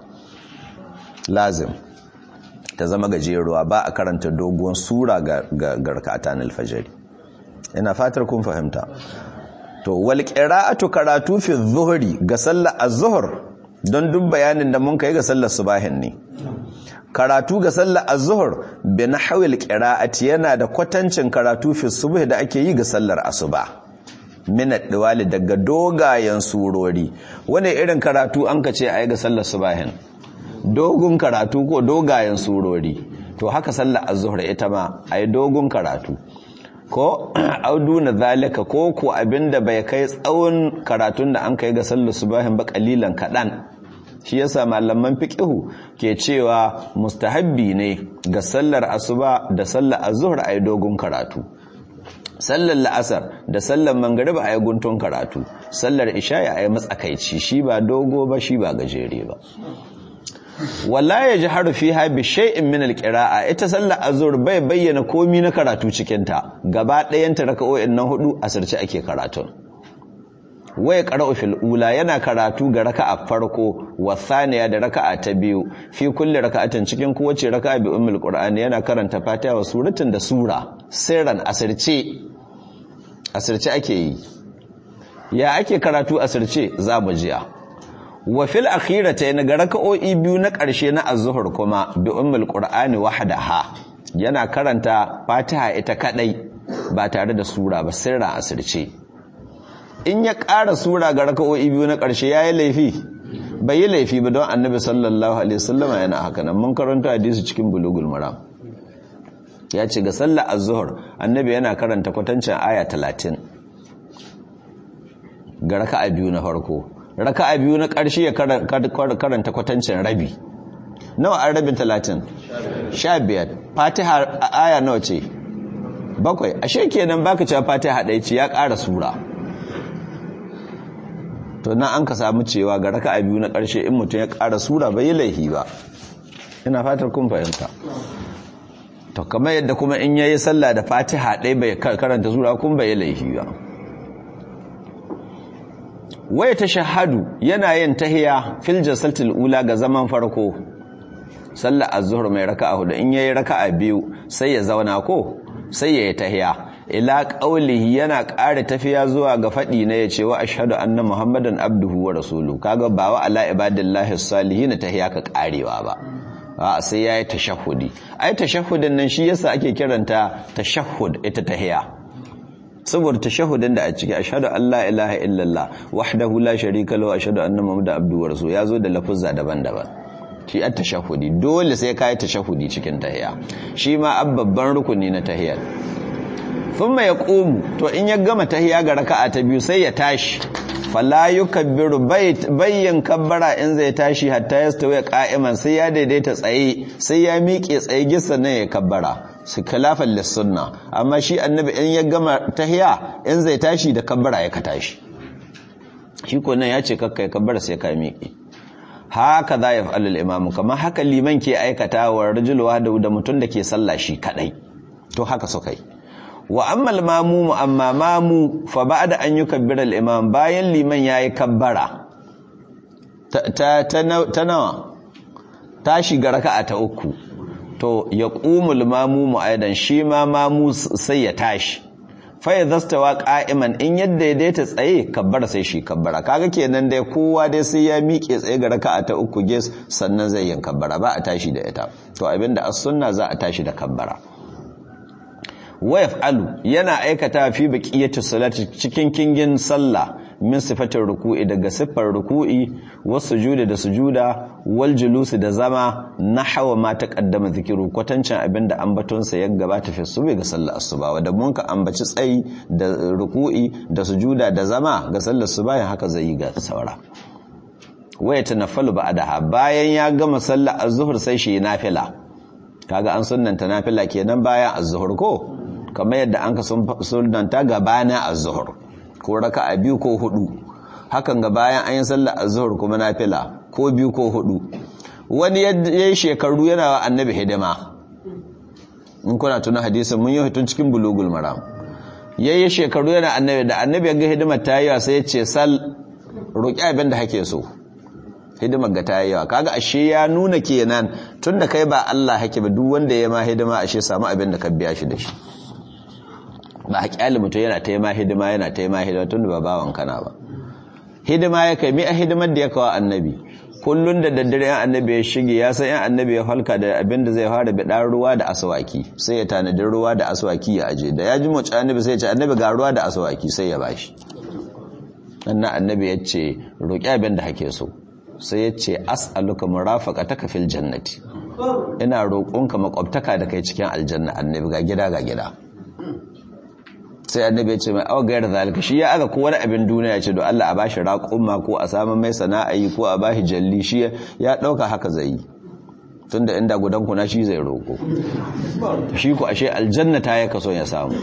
lazim ta zama gajeruwa ba a karanta doguwar sura ga ga raka'atan al-fajr ina fatar kun fahimta to wal qira'atu karatu fi dhuhri ga sallar az-zuhr don duk bayanin da mun kai ga sallar subahin ne karatu ga sallar az-zuhr bi nahwil qira'ati yana da kwatancin karatu fi subh da ake yi ga sallar asuba min ad-diwali daga dogayen surori wani irin karatu an ka ce ayi ga sallar subahin dogon karatu ko dogayen surori to haka sallar az-zuhr ita ma ayi dogon karatu ko auduna zalika ko ko abinda bai kai tsawon karatun da an kai ga sallar subahin ba kalilan kadan shi yasa malaman fiqhu ke cewa mustahabbi ne ga sallar asuba da sallar azhur ayi dogon karatu sallar la'asar da sallar mangariba ayi guntun karatu sallar isha'i ayi matsakaici shi ba dogo ba shi ba gajere ba wala ya ji harufi ha bi shay'in min alqira'a ita sallar azhur bai bayyana komi na karatu cikin ta gaba ɗayan ta raka'o'in nan hudu asirce ake karatun waya qara'u fil ula yana karatu ga raka'a farko wa thaniya da raka'a ta biyu fi kulli raka'atin cikin kowace raka'a bi ummul qur'ani yana karanta fatiha wa suratin da sura sirran asirce asirce ake yi ya ake karatu asirce za mu jiya wa fil akhiratayn ga raka'o'i biyu na ƙarshe na az-zuhr kuma bi ummul qur'ani wahdaha yana karanta fatiha ita kadai ba tare da sura ba sirra asirce in ya ƙara sura ga raka'o'i biyu na ƙarshe yayi laifi bai yi laifi ba don annabi sallallahu alaihi wasallama yana haka nan mun karanta hadisi cikin bulugul maram ya ce ga sallar az-zuhr annabi yana karanta kwatancin aya 30 ga raka'a biyu na farko raka'a biyu na ƙarshe ya karanta kwatancin rabi nawa an rabin talatin sha biyar fatiha aya nawa ce bakwai ashe kenan baka cewa fatiha ɗaya ce ya ƙara sura to na an ka samu cewa ga raka'a biyu na ƙarshe in mutum ya ƙara sura bai yi laifi ba ina fatar kun fahimta to kamar yadda kuma in yayi sallah da fatiha ɗaya bai karanta sura kun bai yi laifi ba waya ta shahadu yana yin tahiya fil jasaltil ula ga zaman farko sallar az-zuhr mai raka'a hudu in yayi raka'a biyu sai ya zauna ko sai ya yi tahiya ila qaulihi yana ƙara tafiya zuwa ga fadi na yace wa ashhadu anna muhammadan abduhu wa rasuluhu kaga ba wa ala ibadillahi salihin tahiya ka karewa ba a sai yayi tashahhudi ai tashahhudin nan shi yasa ake kiranta tashahhud ita tahiya saboda tashahudin da a ciki ashhadu an la ilaha illallah wahdahu la sharika lahu ashhadu anna muhammadan abduhu wa rasuluhu yazo da lafuzza daban-daban shi at tashahudi dole sai kai tashahudi cikin tahiya shi ma babban rukuni na tahiyar thumma yaqumu to in ya gama tahiya ga raka'a ta biyu sai ya tashi fala yukabbiru bayyin kabbara in zai tashi hatta yastawi qa'iman sai ya daidaita tsaye sai ya miƙe tsaye gissa nan ya kabbara su khilafan lissunna amma shi annabi in ya gama tahiya in zai tashi da kabbara ya ka tashi shi ko nan ya ce kakkai kabbara sai ka miƙe haka za ya fa'alul imamu kamar haka liman ke aikata wa rajulwa da mutum da ke sallah shi kadai to haka su kai wa ammal mamumu amma mamu fa ba'da an yukabbira al-imam bayan liman yayi kabbara ta ta nawa ta shiga raka'a ta uku to ya qumul mamumu aidan shi ma mamu sai ya tashi fa ya zastawa qa'iman in yadda ya daita tsaye kabbara sai shi kabbara kaga kenan dai kowa dai sai ya miƙe tsaye ga raka'a ta uku ges sannan zai yin kabbara ba a tashi da ita to abinda as-sunna za a tashi da kabbara wayaf alu yana aikata fi baqiyatu salati cikin kingin sallah min sifatin ruku'i daga siffar ruku'i wasu juda da sujuda wal julusi da zama na hawa ma ta kaddama zikiru kwatancin abin da ambatonsa ya gabata fi subi ga sallar asuba wadda mun ka ambaci tsayi da ruku'i da sujuda da zama ga sallar asuba haka zai yi ga saura waya tanaffalu ba'daha bayan ya gama sallar az-zuhr sai shi nafila kaga an sunnanta nafila kenan bayan az-zuhr ko kamar yadda an ka sunanta gabanin az-zuhr ko raka'a biyu ko hudu hakan ga bayan an yi sallar az-zuhr kuma nafila ko biyu ko hudu wani yayi shekaru yana wa annabi hidima in kuna tuna hadisin mun yi hitun cikin bulugul maram yayi shekaru yana annabi da annabi ya ga hidimar ta yi sai ya ce sal roki abin da hake so hidimar ga ta yi yawa kaga ashe ya nuna kenan tunda kai ba Allah hake ba duk wanda ya ma hidima ashe samu abin da ka biya shi da shi ba haƙƙali mutum yana ta yi ma hidima yana ta yi ma hidima tunda ba bawan kana ba hidima ya kai mi a hidimar da ya kawo annabi kullun da daddare yan annabi ya shige ya san yan annabi ya halka da abin da zai fara bi dan ruwa da aswaki sai ya tanadi ruwa da aswaki ya aje da ya ji mu annabi sai ya ce annabi ga ruwa da aswaki sai ya bashi annan annabi ya ce roƙi abin da hake so sai ya ce as'aluka murafaqataka fil jannati ina roƙonka makwabtaka da kai cikin aljanna annabi ga gida ga gida sai annabi ya ce mai awa gayar zalika shi ya aga ko wani abin duniya ce do Allah a bashi raƙumma ko a samu mai sana'a yi ko a bashi jalli shi ya ɗauka haka zai yi tunda inda gudan kuna shi zai roƙo shi ku ashe aljanna ta ya kaso ya samu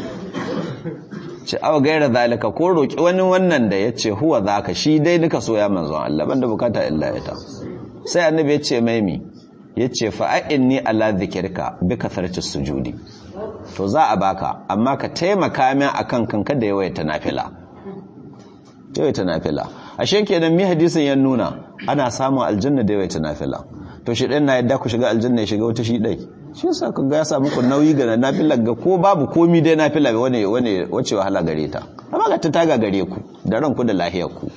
ce awa gaira zalika ko roƙi wani wannan da ya ce huwa zaka shi dai nika so ya manzon Allah banda bukata illa ita sai annabi ya ce mai mi ya ce fa'a'inni ala zikirka bi kasarci sujudi to za a baka amma ka taimaka min akan kanka da yawaita nafila yawaita nafila ashe kenan mi hadisin ya nuna ana samun aljanna da yawaita nafila to shi ɗan na yadda ku shiga aljanna ya shiga wata shi ɗai shi yasa ka ga ya samu ku nauyi ga nafila ga ko babu komi dai nafila wane wane wace wahala gare ta amma ga ta taga gare ku da ranku da lahiyar ku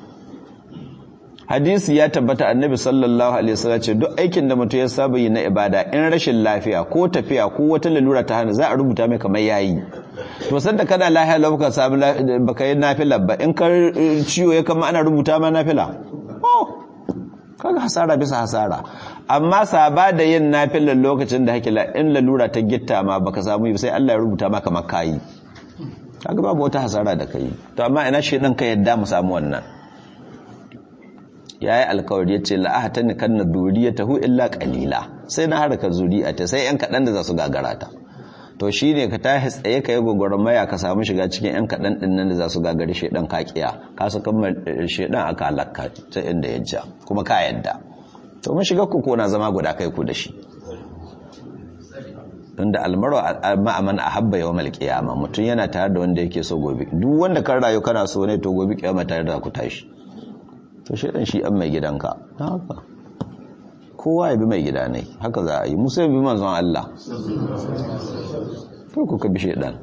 hadisi ya tabbata annabi sallallahu alaihi wasallam ce duk aikin da mutum ya saba yi na ibada in rashin lafiya ko tafiya ko wata lalura ta hana za a rubuta mai kamar yayi to sanda kana lafiya lau ka samu baka yi nafila ba in ka ciwo ya kama ana rubuta ma nafila oh kaga hasara bisa hasara amma saba da yin nafilan lokacin da hakila in lalura ta gitta ma baka samu yi sai Allah ya rubuta maka makayi kaga babu wata hasara da kai to amma ina shi dan ka yadda mu samu wannan yayi alkawari yace la ahtani kanna duriyatahu illa qalila sai na haraka zuri'ata sai yan kadan da za su gagara ta to shine ka tahi tsaye kai gogormaya ka samu shiga cikin yan kadan din nan da za su gagari shedan kakiya ka saka shedan aka halakka ta inda ya ja kuma ka yadda to mun shiga ku kona zama guda kai ku da shi tunda almaru ma'aman ahabba yawmal qiyama mutun yana tare da wanda yake so gobe duk wanda kan rayu kana so ne to gobe kiyama tare da ku tashi to shaidan shi an mai gidanka haka kowa ya bi mai gida ne haka za a yi musa ya bi manzon Allah to kuka bi shaidan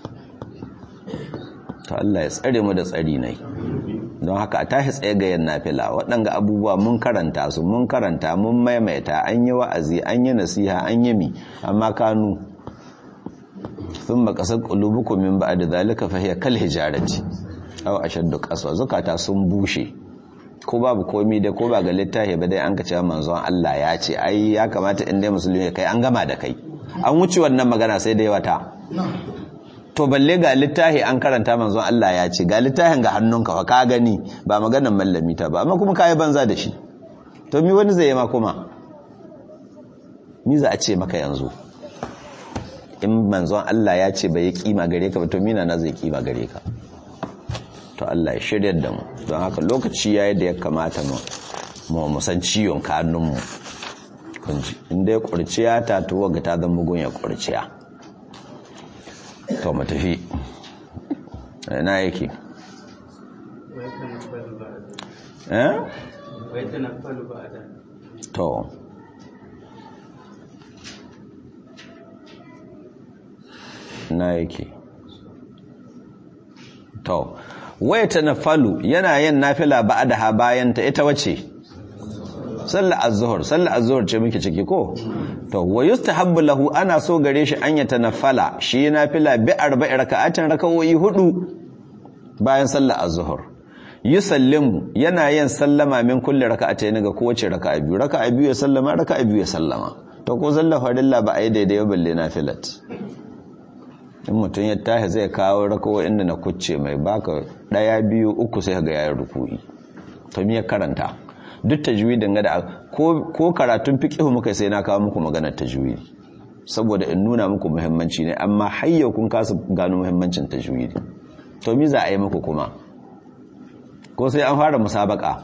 to Allah ya tsare mu da tsari ne don haka a tashi tsaye ga yan nafila waɗanga abubuwa mun karanta su mun karanta mun maimaita an yi wa'azi an yi nasiha an yi mi amma kanu sun makasar ƙulubuku min ba da zalika fahiyar kal hijarati aw ashaddu qaswa zukata sun bushe ko babu komi da ko ba ga littafi ba dai an ka cewa manzon Allah ya ce ai ya kamata in dai musulmi kai an gama da kai an wuce wannan magana sai dai wata to balle ga littafi an karanta manzon Allah ya ce ga littafin ga hannunka fa ka gani ba maganar mallami ta ba amma kuma kai banza da shi to mi wani zai yi ma kuma mi za a ce maka yanzu in manzon Allah ya ce bai kima gare ka ba to mina na zai kima gare ka to Allah ya shirya da mu don haka lokaci yayi da ya kamata mu mu musan ciwon kanunmu kunji inda ya kurciya ta tuwa ga ta zama mugun ya kurciya to mu tafi ina yake eh to na yake to waya ta nafalu yana yin nafila ba da ha bayan ta ita wace sallar az-zuhr sallar az-zuhr ce muke ciki ko to wa yustahabbu lahu ana so gare shi an ya tanafala shi nafila bi arba'i raka'atin raka'o'i hudu bayan sallar az-zuhr yusallimu yana yin sallama min kulli raka'atayn ga kowace raka'a biyu raka'a biyu ya sallama raka'a biyu ya sallama to ko sallar farilla ba a yi daidai balle nafilat in mutum ya tashi zai kawo rakawa inda na kucce mai baka daya biyu uku sai ga yayin ruku'i to me ya karanta duk tajwidin ga da ko ko karatun fiqh muka sai na kawo muku maganar tajwidi saboda in nuna muku muhimmanci ne amma hayya kun kasa gano muhimmancin tajwidi to me za a yi muku kuma ko sai an fara musabaka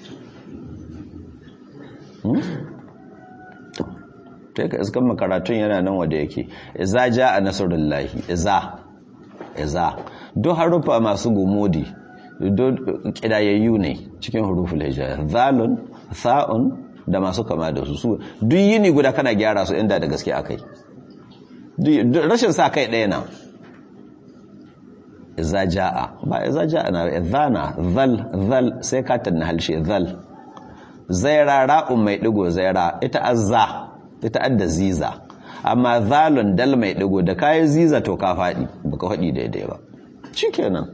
ta yi ka iskan makaratun yana nan wadda yake iza ja a nasarullahi iza iza duk harufa masu gumodi duk kidayayyu ne cikin huruful hijaya zalun sa'un da masu kama da su su duk yini guda kana gyara su inda da gaske akai rashin sa kai ɗaya na iza ja'a ba iza ja'a na izana zal zal sai ka tanna halshe zal zaira ra'un mai digo zaira ita azza ita adda ziza amma zalun dal mai digo da kayi ziza to ka faɗi baka faɗi daidai ba shikenan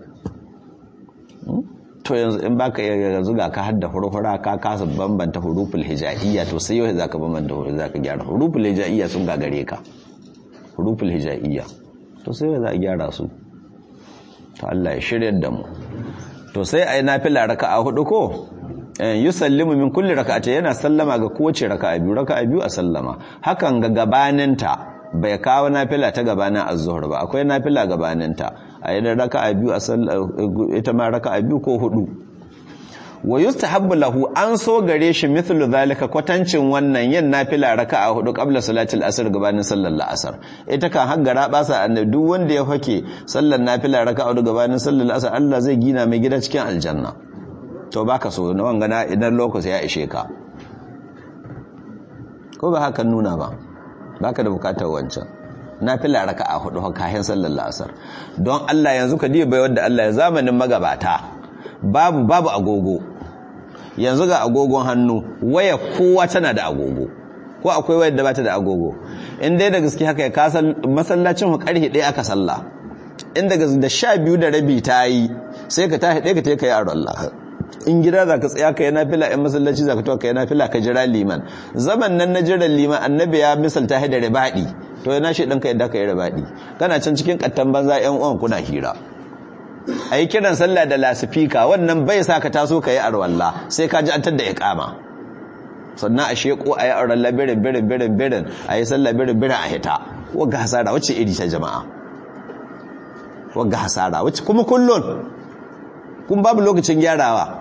to yanzu in baka yanzu ga ka hadda hurhura ka kasa bambanta huruful hijaiyya to sai yau zaka bambanta huruful zaka gyara huruful hijaiyya sun gagare ka huruful hijaiyya to sai yau za a gyara su to Allah ya shiryar da mu to sai ayi nafila raka'a hudu ko yusallimu min kulli raka'ati yana sallama ga kowace raka'a biyu raka'a biyu a sallama hakan ga gabaninta bai kawo nafila ta gabanin az-zuhr ba akwai nafila gabaninta a yi raka'a biyu a ita ma raka'a biyu ko hudu wa yustahabbu lahu an so gare shi mithlu zalika kwatancin wannan yin nafila raka'a hudu qabla salatil asr gabanin sallar la'asar ita kan haggara basa annabi duk wanda ya fake sallar nafila raka'a hudu gabanin sallar la'asar Allah zai gina mai gida cikin aljanna to baka so na wangana idan lokaci ya ishe ka ko ba haka nuna ba baka da bukatar wancan nafila raka'a hudu kayan sallar la'asar don Allah yanzu ka diba wanda Allah ya zamanin magabata babu babu agogo yanzu ga agogon hannu waya kowa tana da agogo ko akwai wayar da bata da agogo in dai da gaske haka ya kasa masallacin ku karhe ɗaya aka sallah in daga da sha biyu da rabi ta yi sai ka tashi ɗaya ka ta kai a Allah in gida za ka tsaya ka yi nafila in masallaci za ka tuwa ka yi nafila ka jira liman zaman nan na jiran liman annabi ya misalta da ribaɗi to yana shi ɗanka yadda ka yi ribaɗi kana can cikin ƙattan banza ‘yan uwan kuna hira a yi kiran sallah da lasifika wannan bai sa ka taso ka yi arwalla sai ka ji an tadda ya kama sannan a sheko a yi arwalla birin birin birin birin a yi sallah birin birin a hita wagga hasara wacce iri ta jama'a wagga hasara wacce kuma kullun kun babu lokacin gyarawa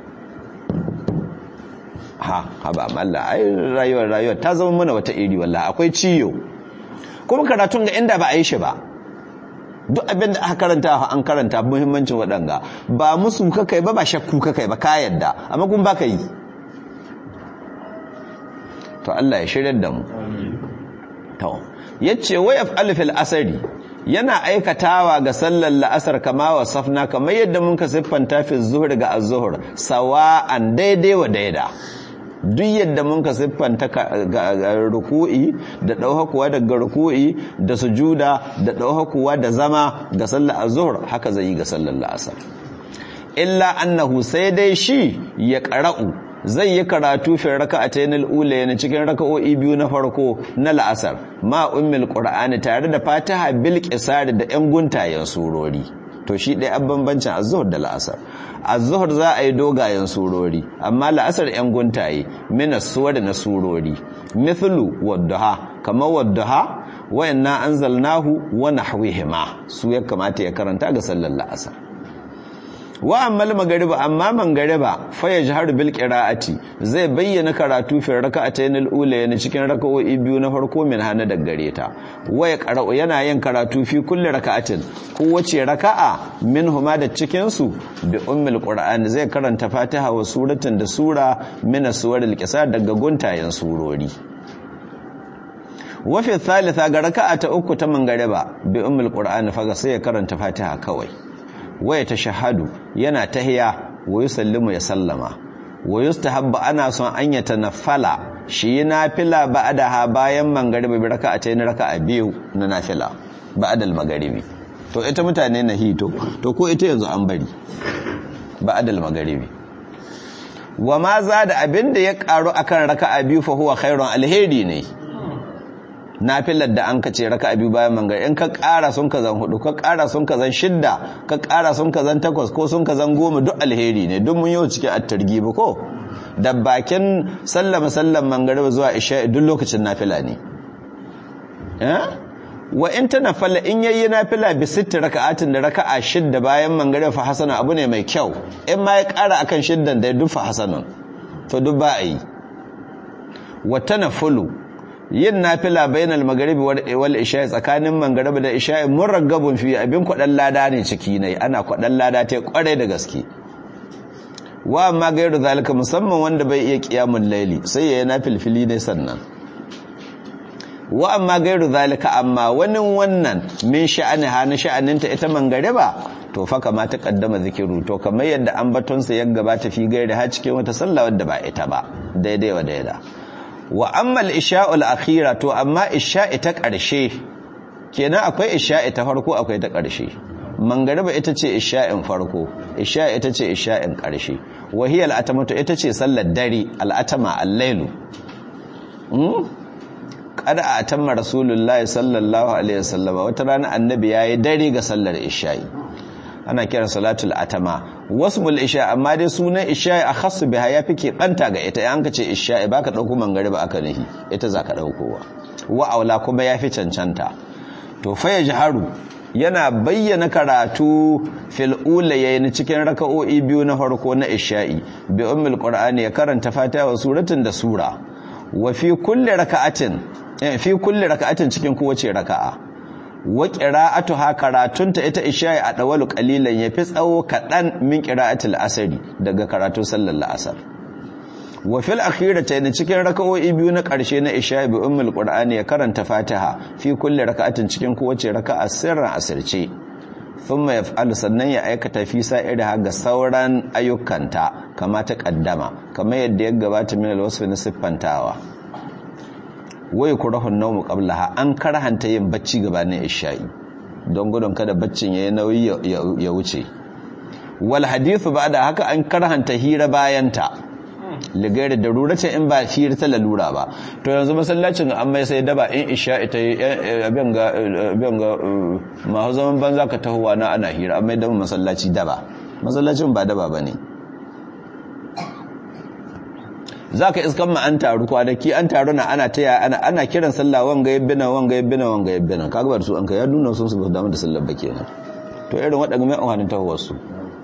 ha haba Allah ai rayuwar rayuwar ta zama mana wata iri wallahi akwai ciyo kuma karatun ga inda ba a yi shi ba duk abin da aka karanta an karanta muhimmancin waɗanga ba musu ka kai ba ba shakku ka kai ba ka yadda amma kun ba ka yi to Allah ya shirya da mu to yace wa yaf'al fil asri yana aikatawa ga sallar la'asar kama wa safna kamar yadda mun ka siffanta fi zuhur ga az-zuhur sawa'an daidai wa daida duk yadda mun ka siffanta ruku'i da ɗauhakuwa daga ruku'i da sujuda da ɗauhakuwa da zama ga sallar azhur haka zai yi ga sallar la'asar illa annahu sai dai shi ya qara'u zai yi karatu fi raka'atayn al-ula ne cikin raka'o'i biyu na farko na la'asar ma ummul qur'ani tare da fatiha bil qisar da yan guntayen surori to shi ɗaya an bambancin azuhur da la'asar azuhur za a yi dogayen surori amma la'asar 'yan guntaye mina suwar na surori mithlu waddaha kamar waddaha wayanna anzalnahu wa nahwihima su ya kamata ya karanta ga sallar la'asar wa ammal magariba amma mangariba fa yajharu bil qira'ati zai bayyana karatu fi raka'atayn al-ula yana cikin raka'o'i biyu na farko min hana da gare ta waya qara'u yana yin karatu fi kulli raka'atin kowace raka'a minhuma da cikin su bi ummul qur'an zai karanta fatiha wa suratin da sura min as-suwaril qisar daga guntayen surori wa fi thalitha ga raka'a ta uku ta mangariba bi ummul qur'an fa sai ya karanta fatiha kawai waya ta shahadu yana tahiya wa yusallimu ya sallama wa yustahabba ana son an ya tanaffala shi nafila ba'daha bayan mangaribi raka'atayn raka'a biyu na nafila ba'dal magaribi to ita mutane na hito to ko ita yanzu an bari ba'dal magharibi wa ma za da abinda ya karu akan raka'a biyu fa huwa khairun alheri ne nafilar da an kace raka'a biyu bayan mangari in ka kara sun ka zan hudu ka kara sun ka zan shidda ka kara sun ka zan takwas ko sun ka zan goma duk alheri ne duk mun yau cikin at-targhib ko da bakin sallama sallan mangariba zuwa isha duk lokacin nafila ne eh wa in tanafala in yayi nafila bi sitti raka'atin da raka'a shidda bayan mangariba fa hasana abu ne mai kyau in ma ya kara akan shiddan da duk fa hasanun to duk ba yi wa tanafulu yin nafila bainal magharibi wal isha tsakanin mangariba da isha muraggabun fi abin kwadan lada ne ciki ne ana kwadan lada ta kware da gaske wa amma gairu zalika musamman wanda bai iya qiyamul laili sai yayi nafilfili ne sannan wa amma gairu zalika amma wani wannan min sha'aniha na sha'aninta ita mangariba to fa kama ta kaddama zikiru to kamar yadda ambaton sa ya gabata fi gairi ha cikin wata sallah wadda ba ita ba daidai wa daida wa amma al-isha'ul akhira to amma isha'i ta karshe kenan akwai isha'i ta farko akwai ta karshe mangariba ita ce isha'in farko isha'i ita ce isha'in karshe wahiyar al'atamatu ita ce sallar dare al'atama al-lailu kada a atamma rasulullahi sallallahu alaihi wasallam wata rana annabi yayi dare ga sallar isha'i ana kira salatul atama wasmul isha amma dai sunan isha'i akhassu biha yafi ke banta ga ita an ka ce isha'i baka dauko mangariba aka nahi ita zaka daukowa wa aula kuma yafi cancanta to fa yajharu yana bayyana karatu fil ulayayn cikin raka'o'i biyu na farko na isha'i bi ummul qur'ani ya karanta fatiha wa suratin da sura wa fi kulli raka'atin fi kulli raka'atin cikin kowace raka'a wa qira'atuha karatunta ita isha'i a dawalu qalilan yafi tsawo kadan min qira'atil asri daga karatun sallar asar wa fil akhiratayn cikin raka'o'i biyu na karshe na isha'i bi ummul qur'ani ya karanta fatiha fi kulli raka'atin cikin kowace raka'a sirran asirce thumma yaf'alu sannan ya aikata fi sa'iriha ga sauran ayyukanta kama ta kaddama kamar yadda ya gabata min alwasf na siffantawa wai kurahun nawmu qablaha an karhanta yin bacci gabanin isha'i don gudun kada baccin yayi nauyi ya wuce wal hadithu ba'da haka an karhanta hira bayanta ligayar da ruracin in ba hira ta lalura ba to yanzu masallacin an mai sai daba in isha ita abin ga mahu zaman banza ka tahowa na ana hira an mai daba masallaci daba masallacin ba daba ba ne za ka iskan ma an taru kwanaki an taru na ana taya ana kiran sallah wanga yabbina wanga yabbina wanga yabbina kaga bar su an ka ya nuna sun su ba damu da sallar ba kenan to irin waɗanda mai amfanin tahowar su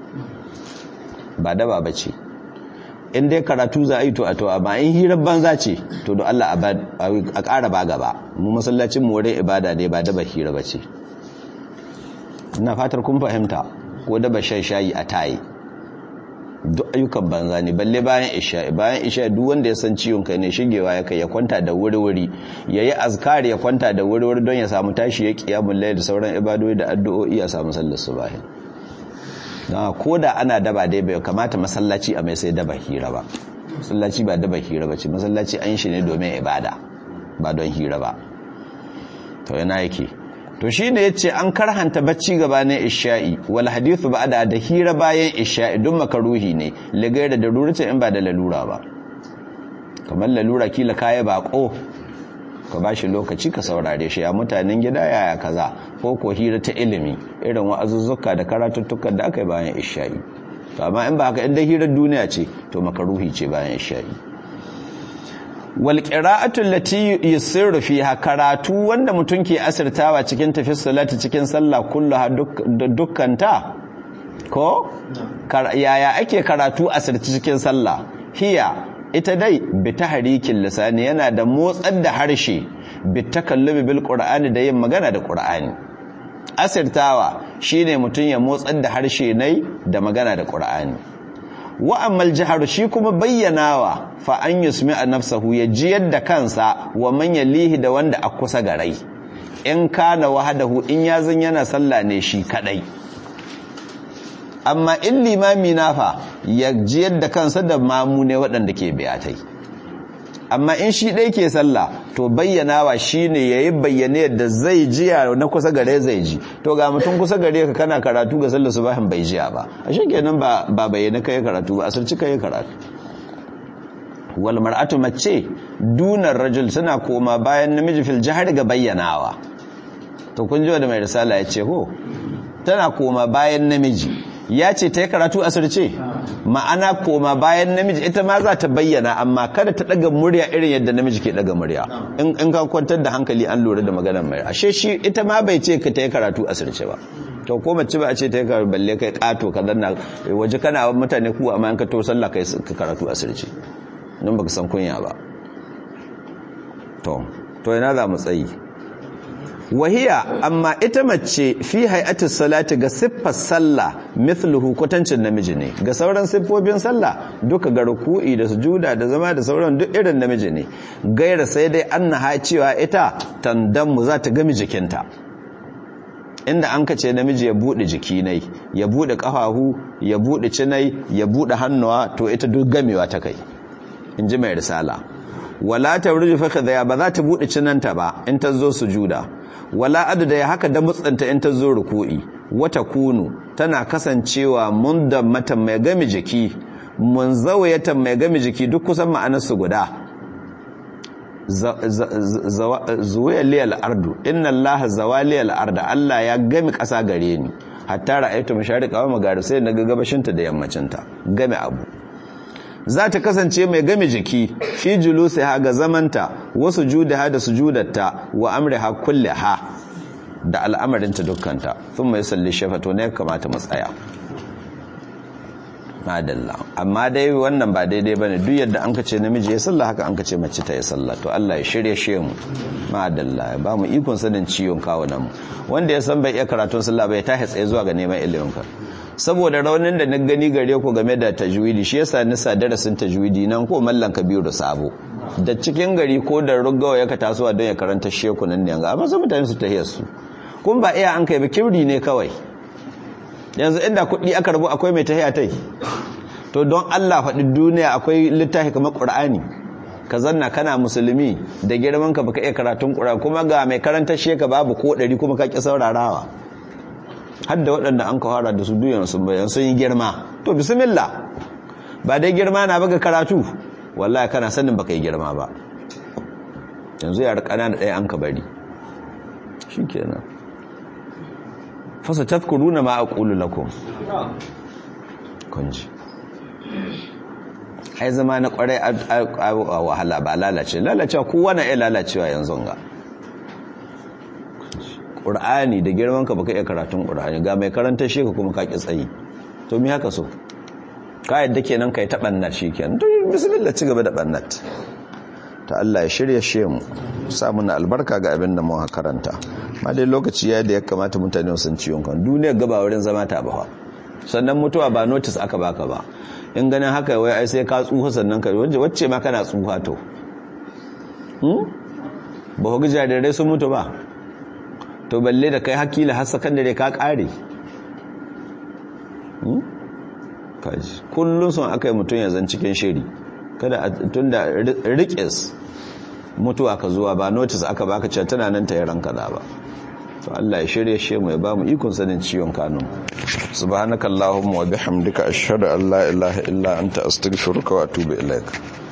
ba daba ba ce in dai karatu za a yi to a to amma in hirar banza ce to don Allah a ƙara ba gaba mu masallacin mu wurin ibada ne ba daba hira ba ce ina fatar kun fahimta ko daba shan shayi a tayi duk ayyukan banza ne balle bayan isha bayan isha duk wanda ya san ciwon kai ne shigewa ya kai ya kwanta da wuri-wuri ya yi azkari ya kwanta da wuri-wuri don ya samu tashi ya kiyamun laye da sauran ibadoi da addu'o'i ya samu sallar subahin don ko da ana daba dai bai kamata masallaci a mai sai daba hira ba masallaci ba daba hira ba ce masallaci an shi ne domin ibada ba don hira ba to yana yake to shi ne ya ce an karhanta bacci gabanin isha'i wal hadithu ba da da hira bayan isha'i don makaruhi ne ligai da darurata in ba da lalura ba kamar lalura kila kaya bako ka ba shi lokaci ka saurare shi a mutanen gida yaya kaza ko ko hira ta ilimi irin wa'azuzzuka da karatuttukan da aka yi bayan isha'i to amma in ba haka inda hirar duniya ce to makaruhi ce bayan isha'i wal qira'atu allati yusirru fiha karatu wanda mutum ke asirtawa cikin tafsir salati cikin sallah kulluha dukkanta ko yaya ake karatu asirci cikin sallah hiya ita dai bi tahrikin lisani yana da motsar da harshe bi takallubi bil qur'ani da yin magana da qur'ani asirtawa shine mutum ya motsar da harshe nai da magana da qur'ani wa ammal jaharu shi kuma bayyanawa fa an yusmi a nafsahu ya ji yadda kansa wa man yalihi da wanda a kusa garai in kana wahadahu in ya zan yana sallah ne shi kadai amma in limami na fa ya ji yadda kansa da mamu ne waɗanda ke biyatai amma in shi ɗai ke sallah to bayyanawa shi ne ya yi bayyane yadda zai jiya na kusa gare zai ji to ga mutum kusa gare ka kana karatu ga sallar subahin bai jiya ba a shi kenan ba bayyana kai karatu ba asirci kai karatu wal mar'atu mace dunar rajul suna koma bayan namiji fil jihar ga bayyanawa to kun ji da mai risala ya ce ho tana koma bayan namiji ya ce ta yi karatu asirce ma'ana koma bayan namiji ita ma za ta bayyana amma kada ta daga murya irin yadda namiji ke daga murya in ka kwantar da hankali an lura da maganar mai ashe shi ita ma bai ce ka ta yi karatu asirce ba to ko mace ba a ce ta yi karatu balle kai kato ka zanna waje kana mutane kuwa amma in ka to sallah kai karatu asirce don baka san kunya ba to to ina za mu tsayi wahiya amma ita mace fi hay'atis salati ga siffar sallah mithluhu kwatancin namiji ne ga sauran siffofin sallah duka ga ruku'i da sujuda da zama da sauran duk irin namiji ne gaira sai dai annaha cewa ita tandamu za ta gami jikinta inda an kace namiji ya bude jiki nai ya bude kafahu ya bude cinai ya bude hannuwa to ita duk gamewa ta kai inji mai risala wala tawruju fa kadha ba za ta bude cinanta ba in ta zo sujuda wala adada ya haka da mutsanta in ta zo ruku'i wata kunu tana kasancewa mun da mata mai gami jiki mun zawayata mai gami jiki duk kusan ma'anarsu guda zuwaya liyal ardu inna Allah zawaliyal arda Allah ya gami ƙasa gare ni hatta ra'aytu mashariqa wa magharib sai naga gabashinta da yammacinta game abu za ta kasance mai game jiki fi julusi ha ga zamanta wasu juda da sujudatta wa amri ha kulle ha da al'amarinta dukkanta sun mai salli shafato ne kamata matsaya madalla amma dai wannan ba daidai bane duk yadda an kace namiji ya salla haka an kace mace ta ya salla to Allah ya shirye shi mu madalla ba mu ikon sanin ciwon kawo nan wanda ya san bai iya karatun sallah bai ta tsaye zuwa ga neman ilimin ka saboda raunin da na gani gare ku game da tajwidi shi yasa nisa darasin tajwidi nan ko mallan kabiru sabo da cikin gari ko da rugawa ya ka tasowa don ya karanta sheku nan ne ga amma sai mutane su tahiyar su kun ba iya an kai ba kibri ne kawai yanzu inda kuɗi aka rabu akwai mai tahiya tai to don Allah faɗi duniya akwai littafi kamar Qur'ani ka zanna kana musulmi da girman ka baka iya karatun Qur'ani kuma ga mai karanta sheka babu ko ɗari kuma ka ki saurarawa har da waɗanda an kawara da su duyan sun bayan sun yi girma to bismillah ba dai girma na baga karatu wallahi kana sanin baka yi girma ba yanzu yar ƙanana ɗaya an ka bari shikenan fasa tafkuruna ma aqulu lakum kunji ai zama na kwarai a wahala ba lalace lalacewa kowa na iya lalacewa yanzu ga ƙur'ani da girman ka baka iya karatun ƙur'ani ga mai karanta shi ka kuma ka ki tsayi to mi haka so ka yadda kenan kai ta bannat shikenan to bismillah ci gaba da bannat ta Allah ya shirya shi mu sa muna albarka ga abin da mu karanta ma dai lokaci ya da ya kamata mutane sun ciwon kan duniyar gaba wurin zama ta ba sannan mutuwa ba notice aka baka ba in ganin haka wai ai sai ka tsufa sannan ka wacce ma kana tsufa to hmm ba ku jarirai sun mutu ba to balle da kai hakila har sakandare ka kare hmm kaji kullun son aka yi mutum ya zan cikin shiri kada tunda riƙes mutuwa ka zuwa ba notice aka baka cewa tana nan ta yaran kaza ba to Allah ya shirye shi mu ya ba mu ikon sanin ciwon kanun subhanakallahumma wa bihamdika ashhadu an la ilaha illa anta astaghfiruka wa atubu ilaik